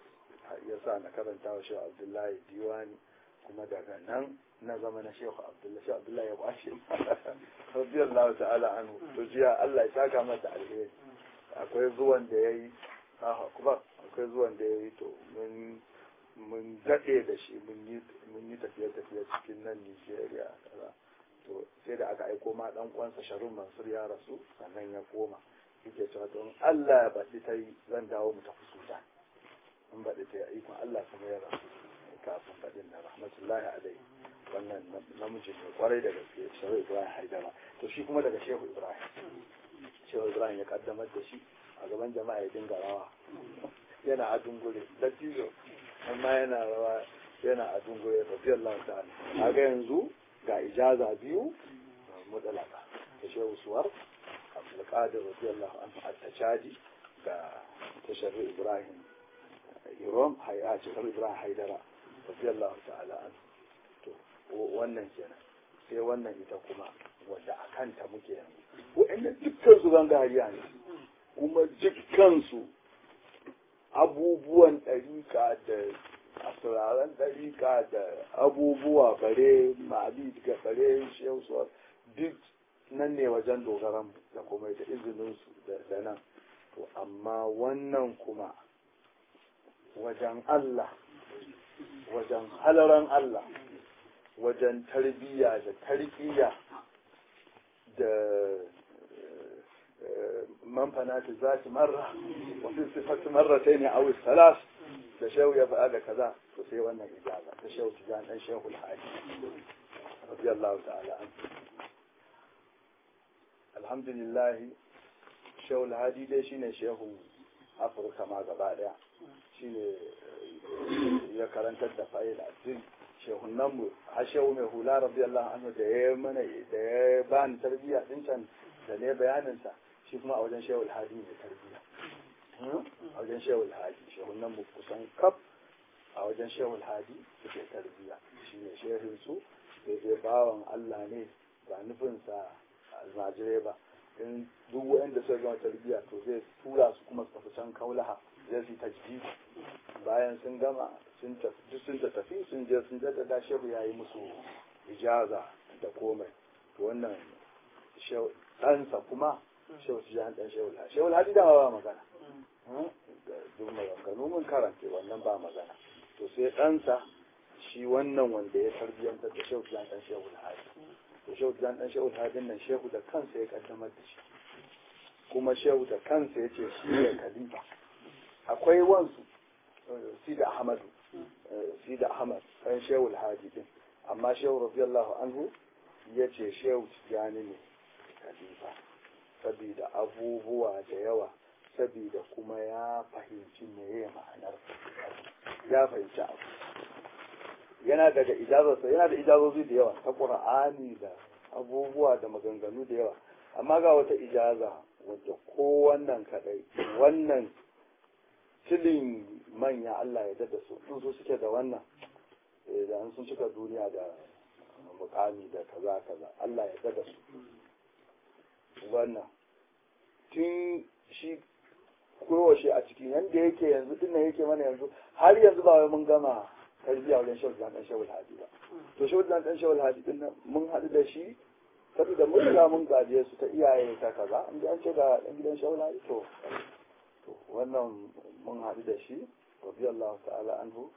ya sa na karanta wa shehu abdullahi diwani kuma daga nan na zama na shehu abdullahi shehu abdullahi ya kwashe radiyallahu ta'ala anhu to jiya Allah ya saka masa alheri akwai zuwan da yayi ah kuma akwai zuwan da yayi to mun mun dade da shi mun yi mun yi tafiye tafiye cikin nan Nigeria kaza to sai da aka aiko ma dan uwansa Sharun Mansur ya rasu sannan ya koma yake cewa to in Allah ya baɗi ta yi zan dawo mu tafi Sudan in baɗi ta yi ikon Allah kuma ya rasu kafin faɗin na rahmatullahi alaihi wannan namiji ne kwarai da gaske shehu ibrahim haidara to shi kuma daga shehu ibrahim shehu ibrahim ya kaddamar da shi a gaban jama'a ya dinga rawa yana a dungure dattijo amma yana rawa yana a dungure radiyallahu ta'ala kaga yanzu ga ijaza biyu mutalaka ta shehu suwar abdulkadir radiyallahu anhu at-tajadi ga tashar ibrahim irom hayya shehu ibrahim haidara radiyallahu ta'ala anhu to wannan kenan sai wannan ita kuma wadda a kanta muke yanzu wa'anda dukkan su gangariya ne kuma dukkan su abubuwan ɗarika da asiraren ɗarika da abubuwa bare mali daga bare shehu duk nan ne wajen dogaran da kuma da izininsu da nan to amma wannan kuma wajen Allah wajen halaran Allah wajen tarbiyya da tarbiyya da manfanati za su marra wasu sifatu marra sai ne a salas da shehu ya faɗa da kaza to sai wannan ijaza ta shehu tijan dan shehu al-hadi radiyallahu ta'ala an alhamdulillah shehu al-hadi dai shine shehu afirka ma gaba daya shine ya karantar da fa'il addini shehunan mu har shehu mai hula radiyallahu anhu da ya mana da ya bani tarbiyya din can da ne bayanin sa shi kuma a wajen shehu alhadi ne tarbiyya a wajen shehu alhadi shehunan mu kusan kaf a wajen shehu alhadi suke tarbiyya shine shehin su da zai bawan Allah ne ba nufin sa almajirai ba in duk wanda suka gama tarbiyya to zai tura su kuma su tafi can kaulaha zai su tajji bayan sun gama sun tafi sun tafi sun je sun jaddada shehu ya yi musu ijaza da komai to wannan ɗansa kuma shehu su jan ɗan shehu shehu hadi dama ba magana duk maganganu mun karanta wannan ba magana to sai ɗansa shi wannan wanda ya tarbiyyantar da shehu jan ɗan shehu hadi to shehu jan ɗan shehu hadin nan shehu da kansa ya kaddamar da shi kuma shehu da kansa ya ce shi ne khalifa akwai wansu sida ahmadu sida ahmad ɗan shehu alhaji din amma shehu radiyallahu anhu ya ce shehu tijjani ne khalifa saboda abubuwa da yawa saboda kuma ya fahimci meye ma'anar ya fahimci abu yana daga ijazarsa yana da ijazozi da yawa ta qur'ani da abubuwa da maganganu da yawa amma ga wata ijaza wadda ko wannan kadai wannan tilin manya Allah ya dada su sun so suke da wannan da sun cika duniya da mukami da kaza kaza Allah ya dada su wannan tun shi kowace a cikin yanda yake yanzu dinnan yake mana yanzu har yanzu ba wai mun gama tarbiya wajen shawul dan dan shawul hadi ba to shawul dan dan shawul hadi din mun haɗu da shi saboda mun riga mun gaje su ta iyaye ta kaza in an ce ga dan gidan shawul hadi to to wannan mun haɗu da shi radiyallahu ta'ala anhu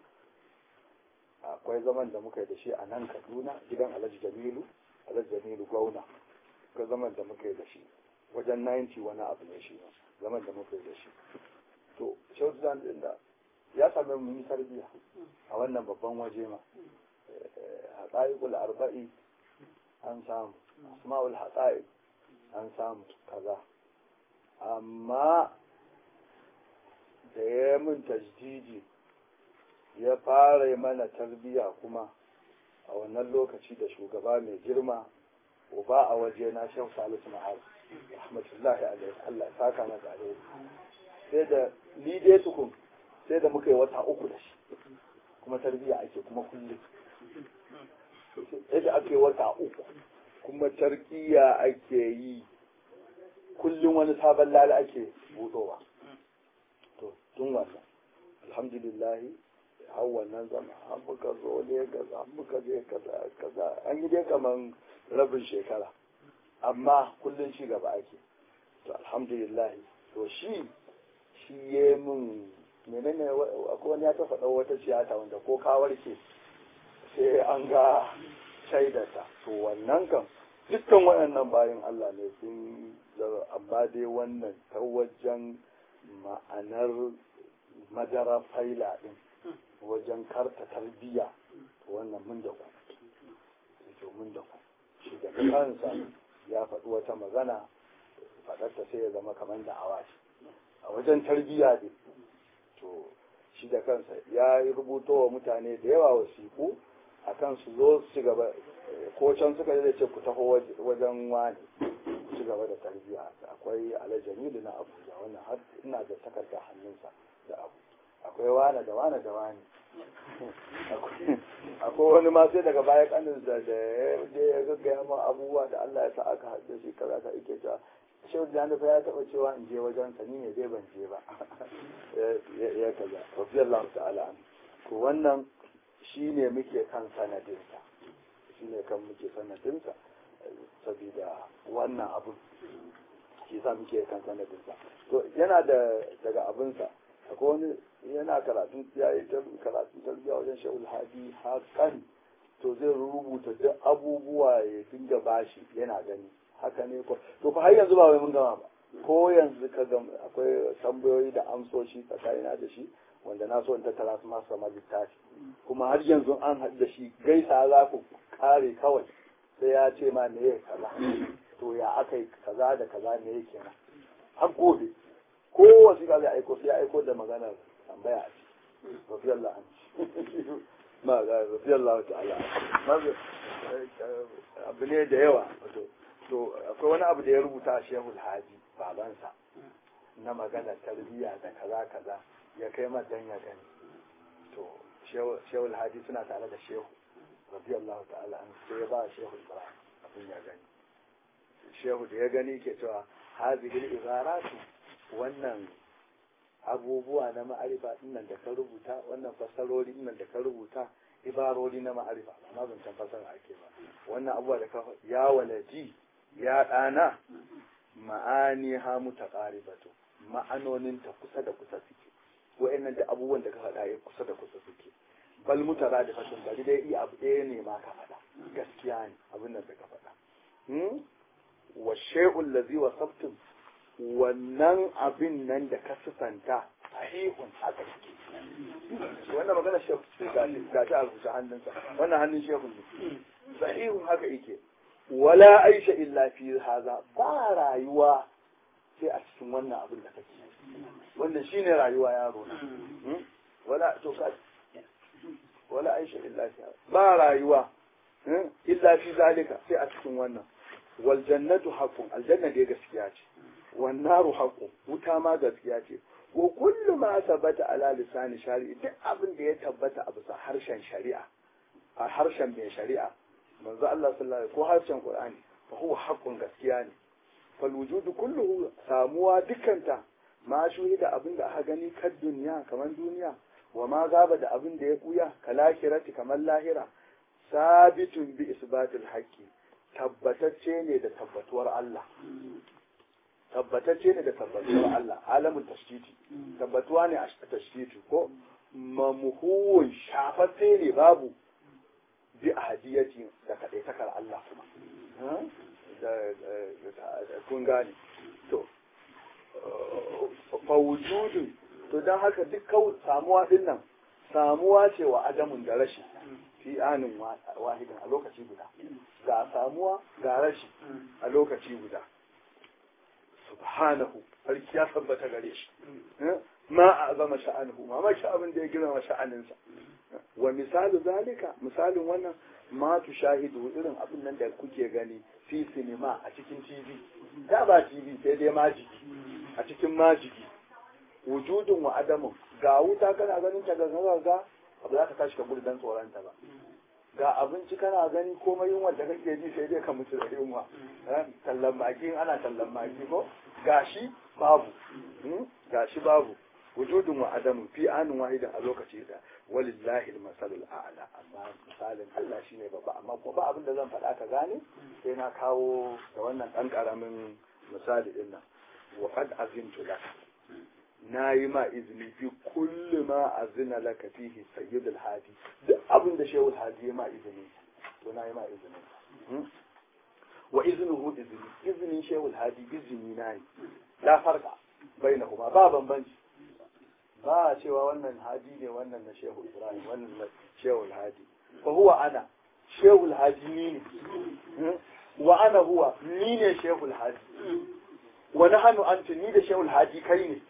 akwai zaman da muka yi da shi a nan Kaduna gidan Alhaji Jamilu Alhaji Jamilu Gauna akwai zaman da muka yi da shi wajen 90 wani abu ne shi zaman da muka yi da shi to shawul dan din da ya sami mun yi tarbiyya a wannan babban waje ma haƙa'iƙul arba'i an samu asma'ul haƙa'iq an samu kaza amma da ya min tajdidi ya fara mana tarbiyya kuma a wannan lokaci da shugaba mai girma uba a waje na shan salisu ma'az rahmatullahi alaihi Allah ya saka masa alaihi sai da ni dai tukun sai da muka yi wata uku da shi kuma tarbiyya ake kuma kullum sai da ake wata uku kuma tarbiyya ake yi kullum wani sabon lala ake budowa to tun wannan alhamdulillahi har wannan zama an muka zo Legas an muka je kaza kaza an yi dai kaman rabin shekara amma kullum shi gaba ake to alhamdulillah to shi shi ya min menene akwai wani ya ta faɗa wata tiyata wanda ko ka warke sai an ga shaidarta to wannan kan dukkan waɗannan bayan Allah ne sun amma dai wannan ta wajen ma'anar madara faila ɗin wajen karta tarbiyya wannan mun da ku to mun da ku shi da kansa ya faɗi wata magana faɗarta sai ya zama kamar da awaci a wajen tarbiyya ne to shi da kansa ya rubuto wa mutane da yawa wasiku akan su zo su gaba ko can suka da ce ku taho wajen wani ku ci gaba da tarbiyya akwai alajamilu na abuja wannan har ina da takarda hannunsa da abu akwai wane da wane da wane akwai wani ma sai daga baya kanin da da ya gaggaya ma abubuwa da Allah ya sa aka haɗe shi kaza ka ike cewa shehu da fa ya taɓa cewa in je wajen sa ni ne dai ban je ba ya kaza radiyallahu ta'ala to wannan shine muke kan sanadinsa shine kan muke sanadinsa saboda wannan abu shi sa muke kan sanadinsa to yana da daga abinsa akwai wani yana karatun ya yi karatun tarbiyya wajen sha'ul hadi hakan to zai rubuta duk abubuwa ya dinga bashi yana gani haka ne ko to fa har yanzu ba wai mun gama ba ko yanzu ka ga akwai tambayoyi da amsoshi tsakanina da shi wanda na so in tattara su masu sama littafi kuma har yanzu an haɗu da shi gaisa za ku kare kawai sai ya ce ma me ya kaza to ya aka yi kaza da kaza me ya kenan har gobe ko wasu ka zai aiko sai ya aiko da maganar tambaya a ciki rafiyallah an ci ma ga rafiyallah ta'ala abu ne da yawa to akwai wani abu da ya rubuta a shehul haji babansa na maganar tarbiyya da kaza kaza ya kai dan ya gani to shehul haji suna tare da shehu radiyallahu ta'ala an sai ya ba shehu ibrahim abin ya gani shehu da ya gani ke cewa hazihil izaratu wannan abubuwa na ma'arifa dinnan da ka rubuta wannan fassarori dinnan da ka rubuta ibarori na ma'arifa amma zancen fassara ake ba wannan abubuwa da ka ya waladi ya ɗana ma'ani ha mutaqaribatu ma'anonin ta kusa da kusa suke wa'annan da abubuwan da ka faɗa ya kusa da kusa suke bal mutara da fashin bari dai iya abu ɗaya ne ma ka faɗa gaskiya ne abin nan da ka faɗa wa shay'un lazi wa sabtun wannan abin nan da ka sifanta sahihun haka yake wannan magana shehu ga ta a rubuce hannunsa wannan hannun shehu ne sahihun haka yake wala aisha illa fi haza ba rayuwa sai a cikin wannan abin da kake wannan shine rayuwa yaro na wala to ka wala aisha illa fi ba rayuwa illa fi zalika sai a cikin wannan wal jannatu haqqun aljanna dai gaskiya ce wan naru haqqun wuta ma gaskiya ce wa kullu ma sabata ala lisani shari'i duk abin da ya tabbata a bisa harshen shari'a a harshen mai shari'a manzo Allah sallallahu alaihi ko harshen Qur'ani fa huwa haqqun gaskiya ne fal wujudu kulluhu samuwa dukanta ma shuhida abin da aka gani kan duniya kamar duniya wa ma gaba da abin da ya buya kalahirati kamar lahira sabitun bi isbatil haqqi tabbatacce ne da tabbatuwar Allah tabbatacce ne da tabbatuwar Allah alamun tashtiti tabbatuwa ne a tashtiti ko mamhuwun shafatse ne babu bi ahadiyati da kadaitakar Allah kuma da kun gane to fa wujudun to dan haka duk kawai samuwa din nan samuwa ce wa adamun da rashi fi anin wahidin a lokaci guda ga samuwa ga rashi a lokaci guda subhanahu sarki ya tabbata gare shi ma a zama sha'anuhu ma mashi abin da ya girma sha'aninsa wa misalu zalika misalin wannan ma tu shahidu irin abin nan da kuke gani fi sinima a cikin tv da ba tv sai dai majigi a cikin majigi wujudun wa adamun ga wuta kana ganin ta ga ga abu za ka tashi ka gudu dan tsoronta ba ga abinci kana gani komai yunwa da kake ji sai dai ka mutu da yunwa tallan maki ana tallan maki ko gashi babu gashi babu wujudun wa adamu fi anin wahidin a lokaci da walillahi al-masalul a'la amma misalin Allah shine babba amma kuma ba abin da zan faɗa ka gane sai na kawo da wannan ɗan ƙaramin misali din nan wa qad azintu laka na yi ma izini fi kulli ma azina laka fihi sayyidul hadi duk abin da shehu hadi ya ma izini to na yi ma izini wa iznuhu izini izinin shehu hadi izini na ne la farka bainahuma ba bambanci ba cewa wannan hadi ne wannan na shehu ibrahim wannan na shehu hadi fa huwa ana shehu hadi ni ne wa ana huwa ni ne shehu hadi wa nahnu anta ni da shehu hadi kai ne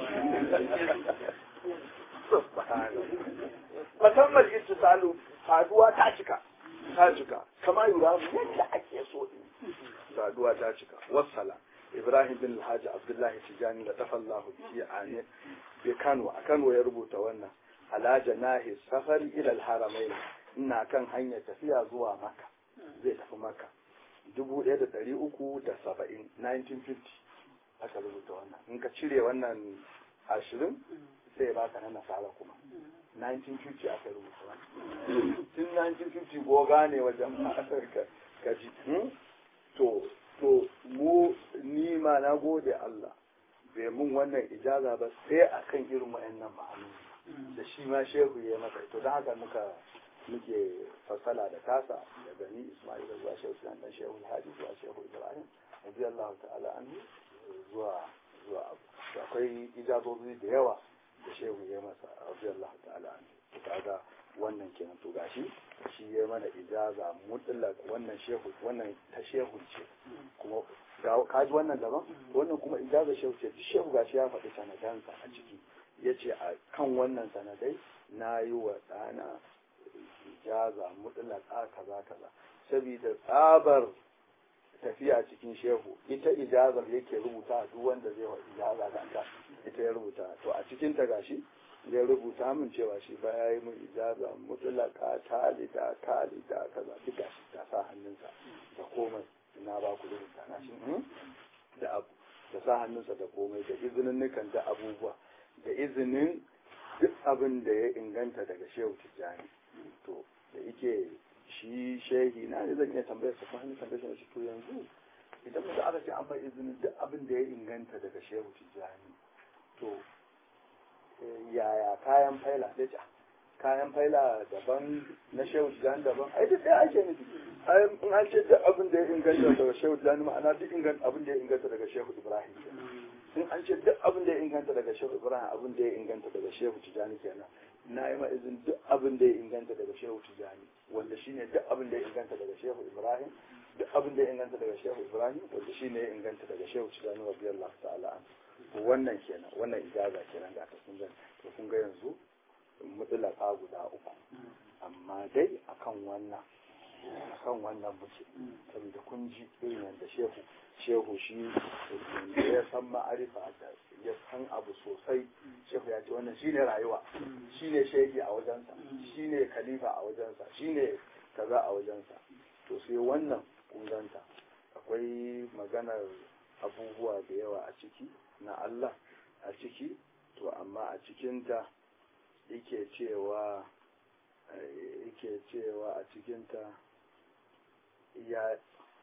musamman ittisalu saduwa ta cika ta cika kama yura yadda ake so din saduwa ta cika wassala ibrahim bin alhaji abdullahi tijani da tafallahu bi ani bi kano a kano ya rubuta wannan ala janahi safari ila alharamain ina kan hanyar tafiya zuwa maka zai tafi maka dubu ɗaya da ɗari uku da saba'in 1950 aka rubuta wannan in ka cire wannan ashirin sai ya baka na nasara kuma 1950 aka rubuta wannan tun 1950 goga ne wajen kaji to to mu ni ma na gode Allah bai mun wannan ijaza ba sai akan irin wayannan ma'anoni da shi ma shehu ya maka to don haka muka muke fasala da tasa da gani Ismail zuwa shehu Sunan dan shehu Hadi zuwa shehu Ibrahim radiyallahu ta'ala anhu zuwa zuwa akwai ijazozi da yawa da shehu ya masa radiyallahu ta'ala anhu to kaga wannan kenan to gashi shi ya mana ijaza mutlaq wannan shehu wannan ta shehu ce kuma ka ji wannan daban wannan kuma ijaza shehu ce duk shehu gashi ya faɗi sanadansa a ciki ya ce a kan wannan sanadai na yi wa ɗana ijaza mutlaka kaza kaza saboda tsabar tafiya cikin shehu ita ijazar yake rubuta duk wanda zai wa ijaza kanta ita ya rubuta to a cikin ta gashi zai rubuta min cewa shi ba ya yi min ijaza mutlaka talida talida kaza duka shi ta sa hannunsa da komai na ba ku rubuta na shi da abu da sa hannunsa da komai da izinin nukan da abubuwa da izinin duk abin da ya inganta daga shehu tijjani to da yake shi shehi na ne zan iya tambayar sa fahimta tambayar shi to yanzu idan mutum aka ce an bai izinin duk abin da ya inganta daga shehu tijjani to yaya kayan faila sai ce kayan faila daban na shehu tijjani daban ai duk ɗaya ake nufi ai in an ce duk abin da ya inganta daga shehu tijjani ma'ana duk inganta abin da ya inganta daga shehu ibrahim in an ce duk abin da ya inganta daga shehu ibrahim abin da ya inganta daga shehu tijjani kenan na yi ma'izin duk abin da ya inganta daga shehu tijjani wanda shine duk abin da ya inganta daga shehu ibrahim duk abin da ya inganta daga shehu ibrahim wanda shine ya inganta daga shehu tijjani radiyallahu ta'ala an wannan kenan wannan ijaza kenan ga ta kun ga to kun ga yanzu mutlaka guda uku amma dai akan wannan akan wannan muke saboda kun ji irin yadda shehu shehu shi ya san ma'arifa da ya san abu sosai shehu ya ce wannan shine rayuwa shine shehi a wajensa shine khalifa a wajensa shine kaza a wajensa to sai wannan kunganta akwai maganar abubuwa da yawa a ciki na Allah a ciki to amma a cikinta yake cewa yake cewa a cikinta ya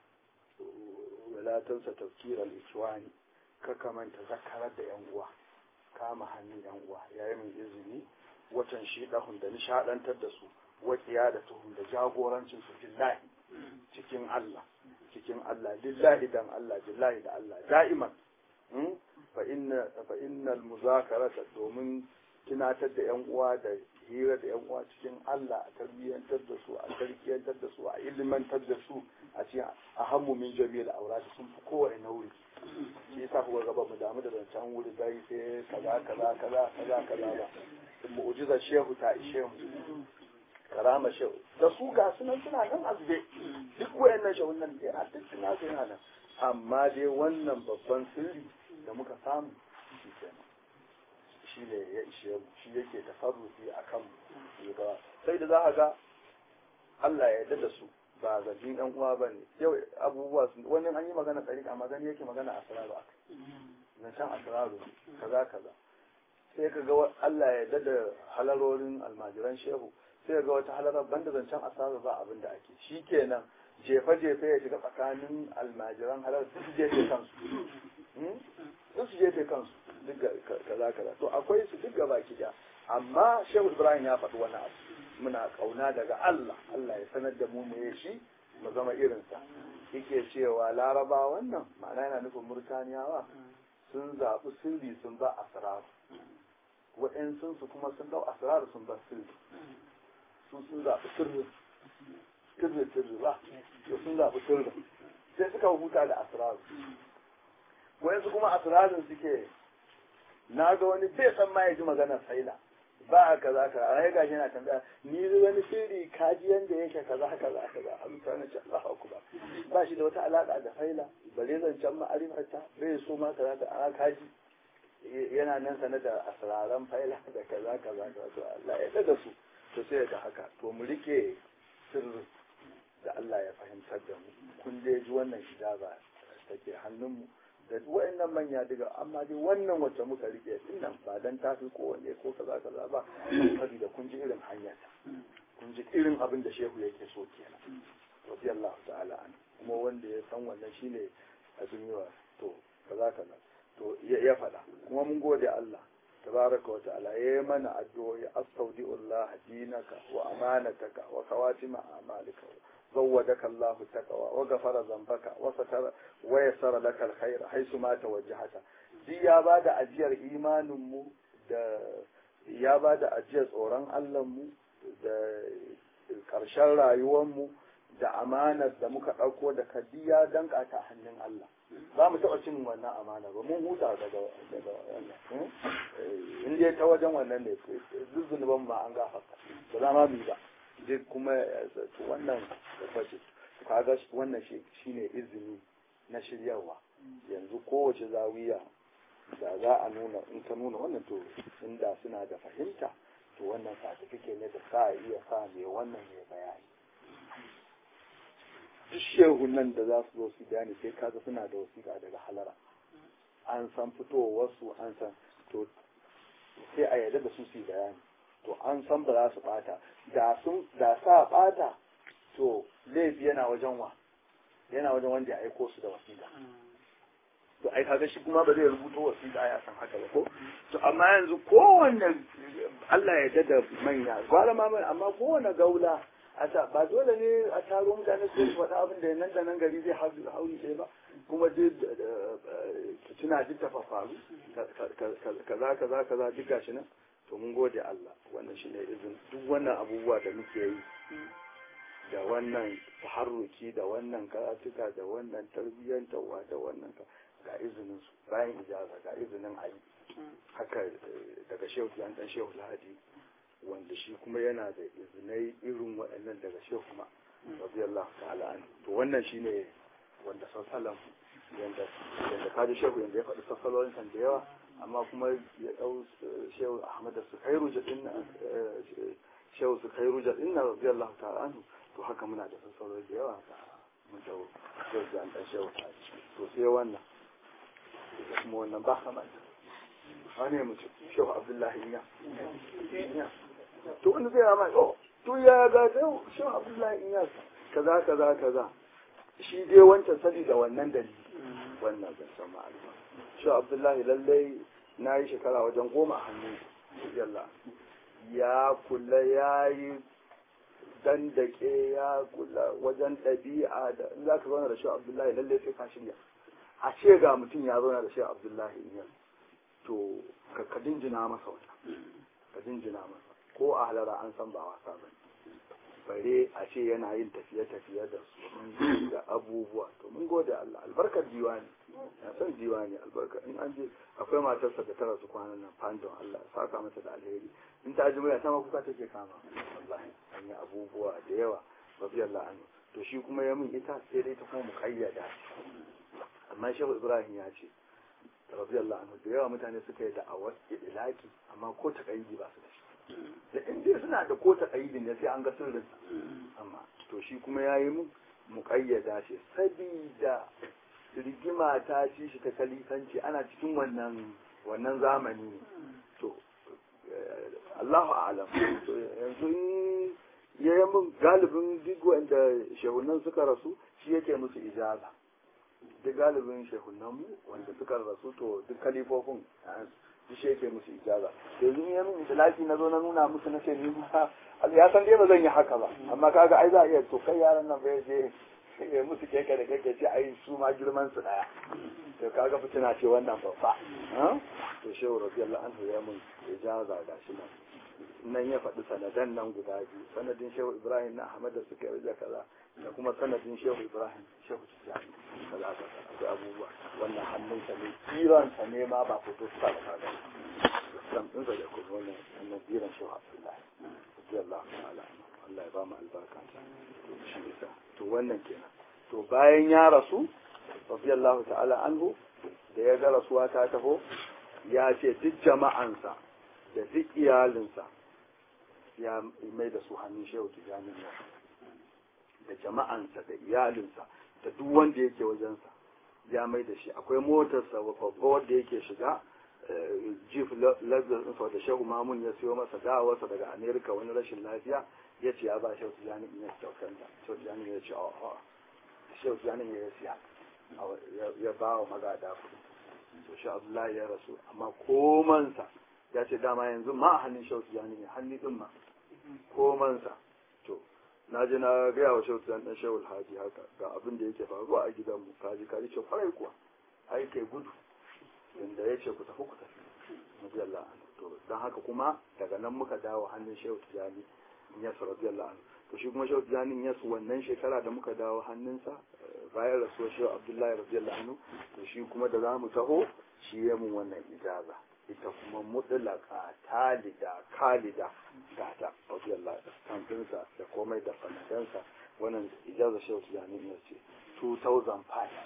walatansa tafkir al-ikhwani ka kamanta zakarar da yan uwa kama hannun yan uwa yayi min izini watan shi dahun da nishadantar da su wakiya da tuhum da jagorancin su billahi cikin Allah cikin Allah lillahi dan Allah billahi da Allah da'iman fa inna fa innal muzakarata domin tunatar da yan uwa da hira da yan uwa cikin Allah a tarbiyyantar da su a tarkiyantar da su a ilimantar da su a ce a hammu min jami'ar aura sun fi kowane nauri shi yasa kuka gaba mu damu da zancen wuri dai sai kaza kaza kaza kaza kaza ba mu'jiza shehu ta ishe mu karama shehu da su ga sunan suna nan azube duk wayannan shehun nan yana duk suna yana nan amma dai wannan babban sirri da muka samu shi kenan shi ne ya ishe mu shi yake tasarrufi a kan mu sai da za a ga Allah ya yarda da su ba zargin ɗan uwa ba ne yau abubuwa sun wani an yi magana tsari amma gani yake magana a sararu a kai zancen a sararu kaza kaza sai ka ga Allah ya dada halarorin almajiran shehu sai ga wata halarar banda zancen asara ba abin da ake shi kenan jefe-jefe ya shiga tsakanin almajiran halar su su jefe kansu su su jefe kansu duk kaza kaza to akwai su duk gaba ki amma shehu ibrahim ya faɗi wani abu muna kauna daga Allah Allah ya sanar da mu me shi mu zama irinsa yake cewa laraba wannan ma'ana yana nufin murtaniyawa sun zaɓi sirri sun ba asrar waɗansu su kuma sun dau asrar sun ba sirri sun sun zaɓi sirri sirri sirri ba to sun zaɓi sirri sai suka huta da asrar waɗansu kuma asrarin suke na ga wani bai san ma ya ji maganar faila ba kaza kaza a ya gashi yana tambaya ni wani sirri kaji yanda yake kaza kaza kaza a mutane ce Allah akbar ba shi da wata alaka da faila bare zancen ma'arifarta bai so ma kaza da ana kaji yana nan sanar da asraran faila da kaza kaza to Allah ya daga su to sai ga haka to mu rike sirri da Allah ya fahimtar da mu kun dai ji wannan ijaba take hannunmu da wa'annan manya daga amma dai wannan wacce muka rike dinnan ba dan tafi kowanne ko kaza kaza ba saboda kun ji irin hanyar kun ji irin abin da shehu yake so kenan radiyallahu ta'ala an kuma wanda ya san wannan shine abin yawa to kaza kaza to ya faɗa kuma mun gode Allah tabaraka wa ta'ala ya mana addu'o'i astaudi'ullah dinaka wa amanataka wa kawatima amalika زودك الله التقوى وغفر ذنبك وستر ويسر لك الخير حيث ما توجهت دي ya bada ajiyar imanin mu da ya bada ajiyar tsoron Allah mu da karshen rayuwar mu da amanar da muka ɗauko da kadiya danka ta hannun Allah ba mu taɓa cin wannan amana ba mun huta daga daga wannan in dai ta wajen wannan ne duk zunuban ma an gafarta ba za ma mu ba duk kuma wannan bace kaga wannan shi shine izini na shiryarwa yanzu kowace zawiya da za a nuna in ka nuna wannan to inda suna da fahimta to wannan certificate ne da sa iya sa mai wannan mai bayani duk shehun nan da za su zo su bayani sai kaga suna da wasiƙa daga halara an san fitowarsu an san to sai a yarda da su su bayani to an san ba za su bata da sun da sa bata to laifi yana wajen wa yana wajen wanda ya aiko su da wasiƙa to ai kaga shi kuma ba zai rubuto wasiƙa ya san haka ba ko to amma yanzu kowanne Allah ya dada manya gwara ma mai amma kowanne gaula a ta ba dole ne a taro mutane su faɗa abin da nan da nan gari zai hauri ɗaya ba kuma duk tuna duk ta faru kaza kaza kaza duk gashi nan to mun gode Allah wannan shi ne izin duk wannan abubuwa da muke yi da wannan taharruki da wannan karatuka da wannan tarbiyyantarwa da wannan ga izinin su bayan ijaza ga izinin ayi haka daga shehu yan dan shehu lahadi wanda shi kuma yana da izinai irin waɗannan daga shehu ma radiyallahu ta'ala an to wannan shine wanda sallallahu yanda yanda kaji shehu yanda ya faɗi sassalolin san da yawa amma kuma ya ɗau shehu ahmad da sukairu jaɗin na shehu sukairu jaɗin na radiyallahu ta'ala anhu to haka muna da sassaloli da yawa da mun da shehu da an ɗan shehu ta to sai wannan da kuma wannan ba kama wani mutum shehu abdullahi ya to wanda zai rama oh to ya ga shehu abdullahi ya kaza kaza kaza shi dai wancan sani da wannan dalili wannan zan san ma'aluma shi abdullahi lallai na yi shekara wajen goma a hannun yalla ya kula ya yi dandake ya kula wajen ɗabi'a da in za ka zauna da shi abdullahi lallai sai ka shirya a ce ga mutum ya zauna da shi abdullahi in to ka dinjina masa wata ka dinjina masa ko a halara an san ba wasa ba bare a ce yana yin tafiye-tafiye da su da abubuwa to mun gode Allah albarkar diwani na san diwani albarkar in an je akwai matarsa da tara su kwanan nan fandon Allah saka mata da alheri in ta ji mai sama kuka take kama wallahi an yi abubuwa da yawa radiyallahu anhu to shi kuma ya min ita sai dai ta kuma mu kayyada amma shehu ibrahim ya ce radiyallahu anhu da yawa mutane suka yi da'awar idilaki amma ko ta kayyadi ba su da shi da in dai suna da ko taƙaidin ne sai an ga sirrin amma to shi kuma ya yi mu muƙayyada ce sabida rigima ta ci shi ta kalifanci ana cikin wannan wannan zamani ne to Allahu a'lam to yanzu in yayi mun galibin duk wanda shehunan suka rasu shi yake musu ijaza duk galibin shehunan mu wanda suka rasu to duk kalifofin duk shi yake musu ijaza yanzu in ya min itilaki na zo na nuna musu na ce ni ma ya san dai ba zan yi haka ba amma kaga ai za a iya to kai yaran nan bai je ya musu keke da keke ce ai su ma girman su daya to kaga fitina ce wannan babba to shehu radiyallahu anhu ya mun ijaza ga shi nan nan ya faɗi sanadan nan guda biyu sanadin shehu ibrahim na ahmad da suka yi kaza da kuma sanadin shehu ibrahim shehu tijjani kaza kaza akwai abubuwa wannan hannun sa ne kiran sa ne ma ba fito sa ba kaga sam din sa da kuma wannan wannan kiran shehu abdullahi radiyallahu ta'ala Allah ya ba mu albarka to shi yasa to wannan kenan to bayan ya rasu radiyallahu ta'ala anhu da ya ga rasuwa ta taho ya ce duk jama'ansa da duk iyalinsa ya mai da su hannun shehu tijjani da jama'ansa da iyalinsa da duk wanda yake wajensa ya mai da shi akwai motarsa babba wanda yake shiga jif lagos da shehu mamun ya siyo masa dawarsa daga amerika wani rashin lafiya ya ce ya ba shehu tijjani in ya kyautanta shehu tijjani ya ce a shehu tijjani ya siya ya ba wa magada kuɗi to shi abdullahi ya rasu amma komansa ya ce dama yanzu ma a hannun shehu tijjani ne hannu din ma komansa to na je na gaya wa shehu tijjani dan shehu alhaji haka ga abin da yake faruwa a gidanmu kaji kaji ce kwarai kuwa ai kai gudu inda ya ce ku tafi ku tafi radiyallahu anhu to dan haka kuma daga nan muka dawo hannun shehu tijjani yasu radiyallahu anhu to shi kuma shehu tijjani yasu wannan shekara da muka dawo hannunsa bayan rasuwar shehu abdullahi radiyallahu anhu to shi kuma da za mu taho shi ya mun wannan ijaza ita kuma mutlaka talida kalida gata radiyallahu anhu da komai da fanadansa wannan ijaza shehu tijjani ya ce 2005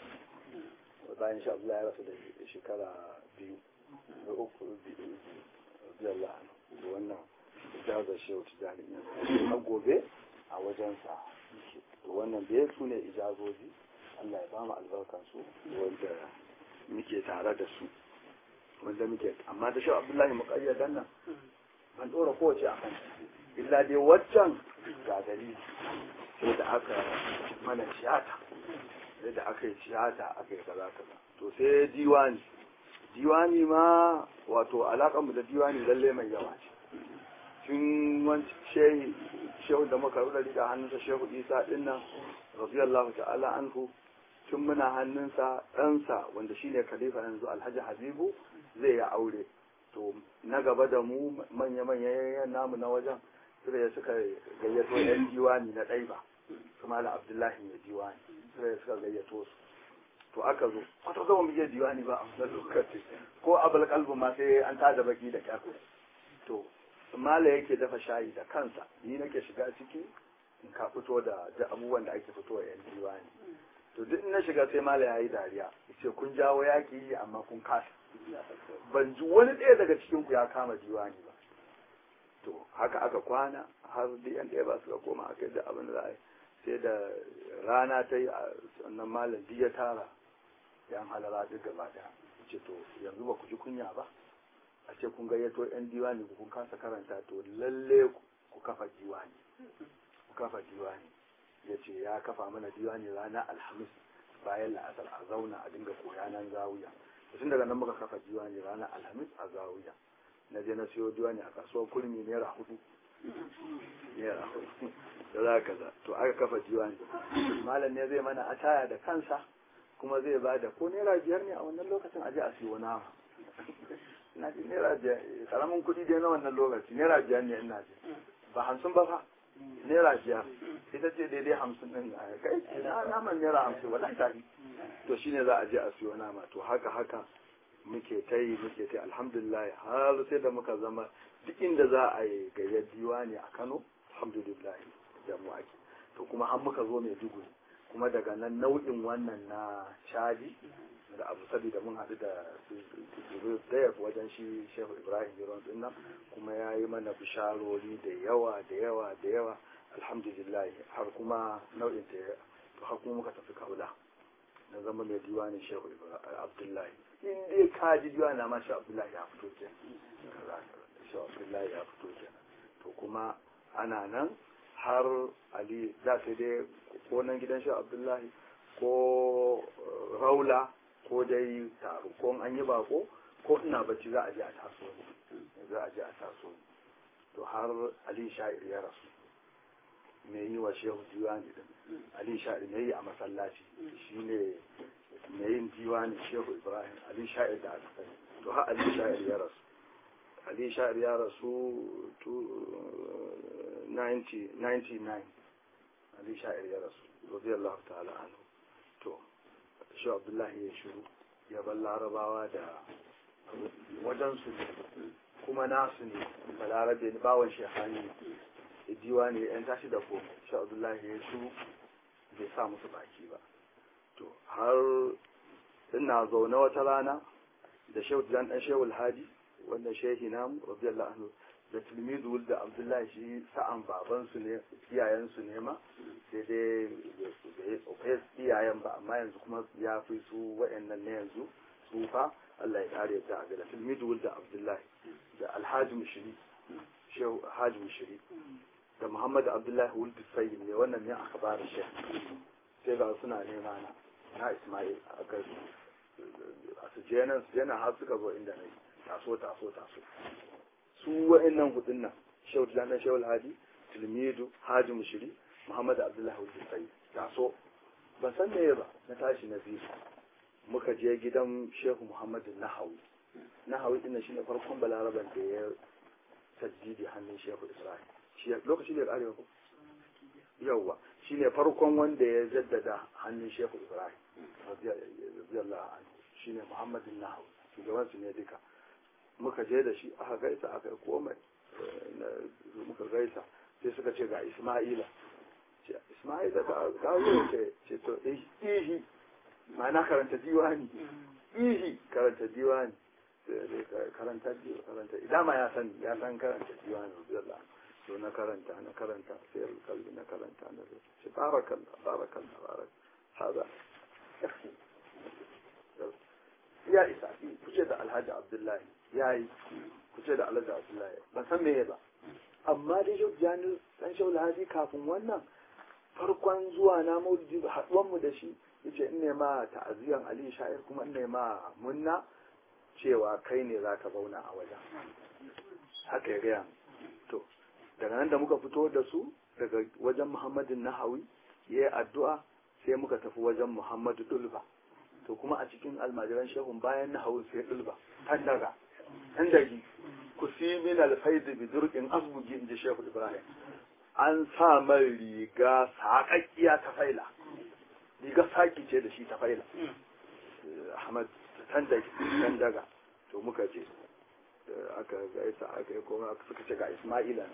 bayan sha Allah ya rasu da shekara biyu da uku radiyallahu anhu wannan ijazar shehu tijjani na gobe a wajensa to wannan da su ne ijazoji Allah ya ba mu albarkan su wanda muke tare da su wanda muke amma da shehu abdullahi muqayyadan nan ban dora kowace a kan illa dai waccan ga dalili sai da aka mana tiyata sai da aka yi tiyata aka yi kaza kaza to sai diwani diwani ma wato alaƙar mu da diwani lalle mai yawa ce tun wanci shehi shehu da muka rura da hannunsa shehu isa din nan radiyallahu ta'ala anhu tun muna hannunsa ɗansa wanda shine khalifa yanzu alhaji habibu zai yi aure to na gaba da mu manya-manya yayan namu na wajen suka ya suka gayyato yan diwani na ɗaiba su mala abdullahi mai diwani suka ya suka gayyato su to aka zo wata zama mu je diwani ba a wannan lokaci ko abul kalbu ma sai an tada baki da kyar to mala yake dafa shayi da kansa ni nake shiga ciki in ka fito da da abubuwan da ake fito yan diwani to duk na shiga sai mala yayi dariya yace kun jawo yaki amma kun kasa ban ji wani ɗaya daga cikin ku ya kama diwani ba to haka aka kwana har duk yan ɗaya ba suka koma aka da abin da za a yi sai da rana ta yi a sannan malam ya tara yan halara duk gaba daya ce to yanzu ba ku ji kunya ba a ce kun gayyato yan diwani kun kasa karanta to lalle ku kafa diwani ku kafa diwani ya ce ya kafa mana diwani rana alhamis bayan la'asar a zauna a dinga koya nan zawiya tun daga nan muka kafa diwani rana alhamis a zawiya na je na siyo diwani a kasuwar kurmi naira hudu naira hudu da za ka za to aka kafa diwani malam ne zai mana ataya da kansa kuma zai ba da ko naira biyar ne a wannan lokacin aje a siyo nama ina ji naira biyar karamin kuɗi dai na wannan lokaci naira biyar ne ina ji ba hamsin ba fa naira biyar ita ce daidai hamsin ɗin a kai na naman naira hamsin wala ta yi to shine za a je a siyo nama to haka haka muke ta yi muke ta alhamdulillah har sai da muka zama duk inda za a yi gayyar diwani a kano alhamdulillah da mu ake to kuma an muka zo mai duguri kuma daga nan nau'in wannan na shadi da abu saboda mun haɗu da daya wajen shi shehu ibrahim jiron din nan kuma ya yi mana bisharori da yawa da yawa da yawa alhamdulillah har kuma nau'in ta to har kuma muka tafi kaula na zama mai diwanin shehu abdullahi in dai ka ji diwani na ma shehu abdullahi ya fito ke shehu abdullahi ya fito ke to kuma ana nan har ali da sai dai ko nan gidan shi abdullahi ko raula ko dai taro ko an yi bako ko ina bacci za a je a taso za a je a taso to har ali sha'ir ya rasu me yi wa shehu diwani din ali sha'ir me yi a masallaci shine me yin diwani shehu ibrahim ali sha'ir da aka sani to har ali sha'ir ya rasu ali sha'ir ya rasu 99 ali sha'ir ya rasu radiyallahu ta'ala anhu to shi abdullahi ya shiru ya bar larabawa da wajensu ne kuma nasu ne balarabe ne bawan shehani diwa ne yan tashi da ko shi abdullahi ya shiru bai sa musu baki ba to har ina zaune wata rana da shehu dan dan shehu alhaji wannan shehi namu radiyallahu anhu da tilmidu da abdullahi shi sa'an babansu ne iyayensu ne ma sai dai bai tsofai iyayen ba amma yanzu kuma ya fi su wa'annan ne yanzu tsufa Allah ya kare ta ga da tilmidu da abdullahi da alhaji mushiri shehu haji mushiri da muhammad abdullahi wuldu sayyid ne wannan ne aka bada shi sai ga suna nema na na ismail a kai a su je nan su je nan har suka zo inda na yi taso taso taso su wa'annan hudun nan shehu tilan shehu alhadi tilmidu haji mushiri muhammad abdullahi wuldu sayyid taso ban san me ba na tashi na biyu muka je gidan shehu muhammadu nahawi nahawi din shine farkon balaraban da ya tajjidi hannun shehu ibrahim shi lokaci da karewa ko yawwa shine farkon wanda ya jaddada hannun shehu ibrahim radiyallahu anhu shine muhammadu nahawi shugaban su ne duka muka je da shi aka gaisa aka yi komai muka gaisa sai suka ce ga isma'ila isma'ila ta zo ce ce to ihi ma'ana karanta diwani ihi karanta diwani karanta karanta idan ma ya san ya san karanta diwani radiyallahu anhu to na karanta na karanta sai kalbi na karanta na ce barakallah barakallah barak hada ya isa ku ce da alhaji abdullahi ya yi ku ce da alhaji abdullahi ban san meye ba amma dai yau jani dan shaul hadi kafin wannan farkon zuwa na maulidi haduwan mu da shi yace in ne ma ta'aziyan ali sha'ir kuma in ne ma munna cewa kai ne zaka zauna a wajen haka ya gaya to daga nan da muka fito da su daga wajen muhammadin nahawi ya yi addu'a sai muka tafi wajen muhammadu dulba to kuma a cikin almajiran shehun bayan nahawi sai dulba tan daga tan dagi ku si min alfaidu bi durqin asbugi inji shehu ibrahim an sa mai riga saƙaƙƙiya ta faila riga saki ce da shi ta faila ahmad tan daga to muka je aka gaisa aka yi kuma aka suka ce ga Ismaila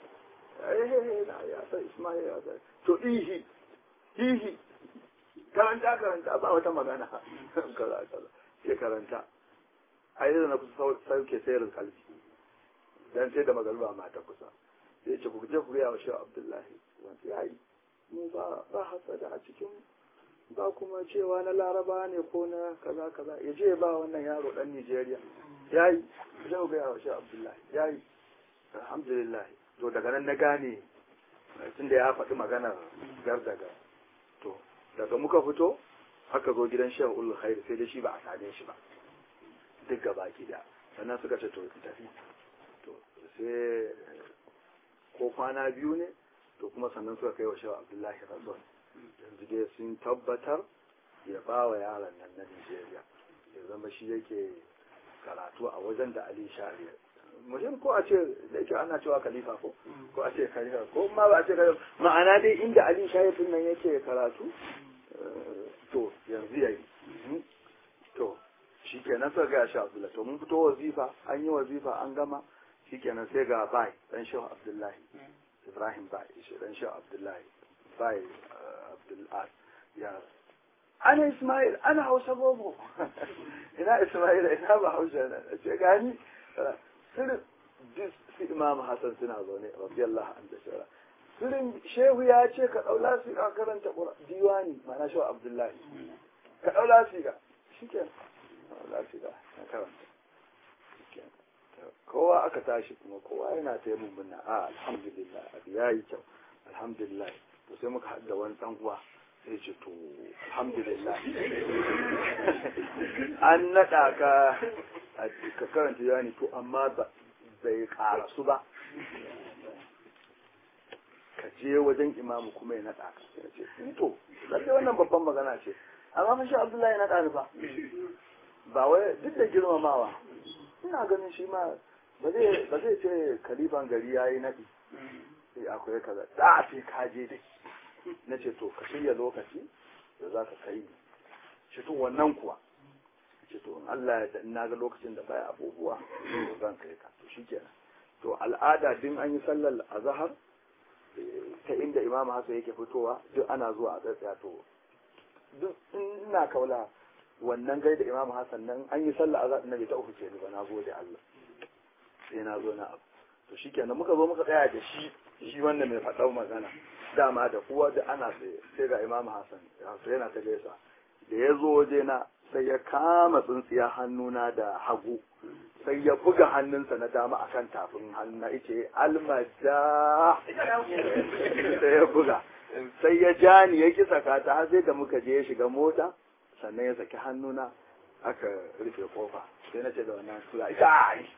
na ya san Ismaila ya to ihi ihi karanta karanta ba wata magana kaza kaza sai karanta ai da na kusa sauke sayar kalbi dan sai da magaruba ma ta kusa sai ce ku je ku ga wa Shehu Abdullahi wanda yayi mu ba ba hasada a cikin ba kuma cewa na laraba ne ko na kaza kaza ya je ba wannan yaro dan Nijeriya ya yi zai ga yawa shi abdullahi ya yi alhamdulillah to daga nan na gane tun da ya faɗi maganar gardaga to daga muka fito aka zo gidan shan ul khair sai dai shi ba a same shi ba duk gaba gida sannan suka ce to tafi to sai ko kwana biyu ne to kuma sannan suka kai wa shehu abdullahi razon yanzu dai sun tabbatar ya ba wa yaron nan na nigeria ya zama shi yake karatu a wajen da Ali Shari'a. Mutum ko a ce da yake ana cewa khalifa ko ko a ce khalifa ko ma ba a ce khalifa ma'ana dai inda Ali Shari'a din nan yake karatu to yanzu yayi to shikenan sai ga shi Abdullahi to mun fito wazifa an yi wazifa an gama shikenan sai ga bai dan Shehu Abdullahi Ibrahim bai shi dan Shehu Abdullahi bai Abdul ya ana Ismail ana Hausa bobo ina Ismail ina ba Hausa na ce gani sirrin su Imam Hassan suna zaune radiyallahu anhu da shara sirrin shehu ya ce ka daula su ka karanta diwani ma'ana shehu Abdullahi ka daula su ka shike daula su ka na karanta kowa aka tashi kuma kowa yana ta yi mummuna a alhamdulillah abu ya yi kyau alhamdulillah to sai muka haɗa wani ɗan uwa sai ce to alhamdulillah an naɗa ka ka karanta yani to amma bai ƙarasu ba ka je wajen imamu kuma ya naɗa ka sai ce to lalle wannan babban magana ce amma fa shi abdullahi ya naɗa ni ba ba wai duk da girmamawa ina ganin shi ma ba zai ce kalifan gari ya yi naɗi sai akwai kaza da sai ka je dai na ce to ka shirya lokaci da za ka kai shi to wannan kuwa ce to Allah ya na ga lokacin da baya abubuwa to zan kai ka to shikenan to al'ada din an yi sallar azhar ta inda imam Hassan yake fitowa duk ana zuwa a tsaya to duk ina kaula wannan gaida imam Hassan nan an yi sallar azhar na bai ta uku ce ba na gode Allah sai na zo na abu to shikenan muka zo muka tsaya da shi shi wanda mai faɗau magana dama da kuwa da ana tsaye sai ga imam Hassan sai yana ta gaisa da ya zo waje na sai ya kama tsintsiya hannuna da hagu sai ya buga hannunsa na dama akan tafin hannu na ice almada sai ya buga sai ya ja ni ya kisa kata har sai da muka je ya shiga mota sannan ya saki hannuna aka rufe kofa sai na ce da wannan sura ita ai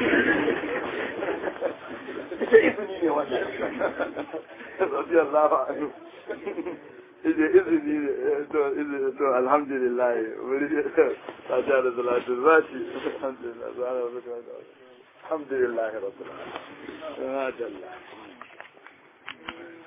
ita izini ne wannan rabiyar lafa anu ije izini ne to izini to alhamdulillah wuri ta ja da salatu zati alhamdulillah alhamdulillah rabbil alamin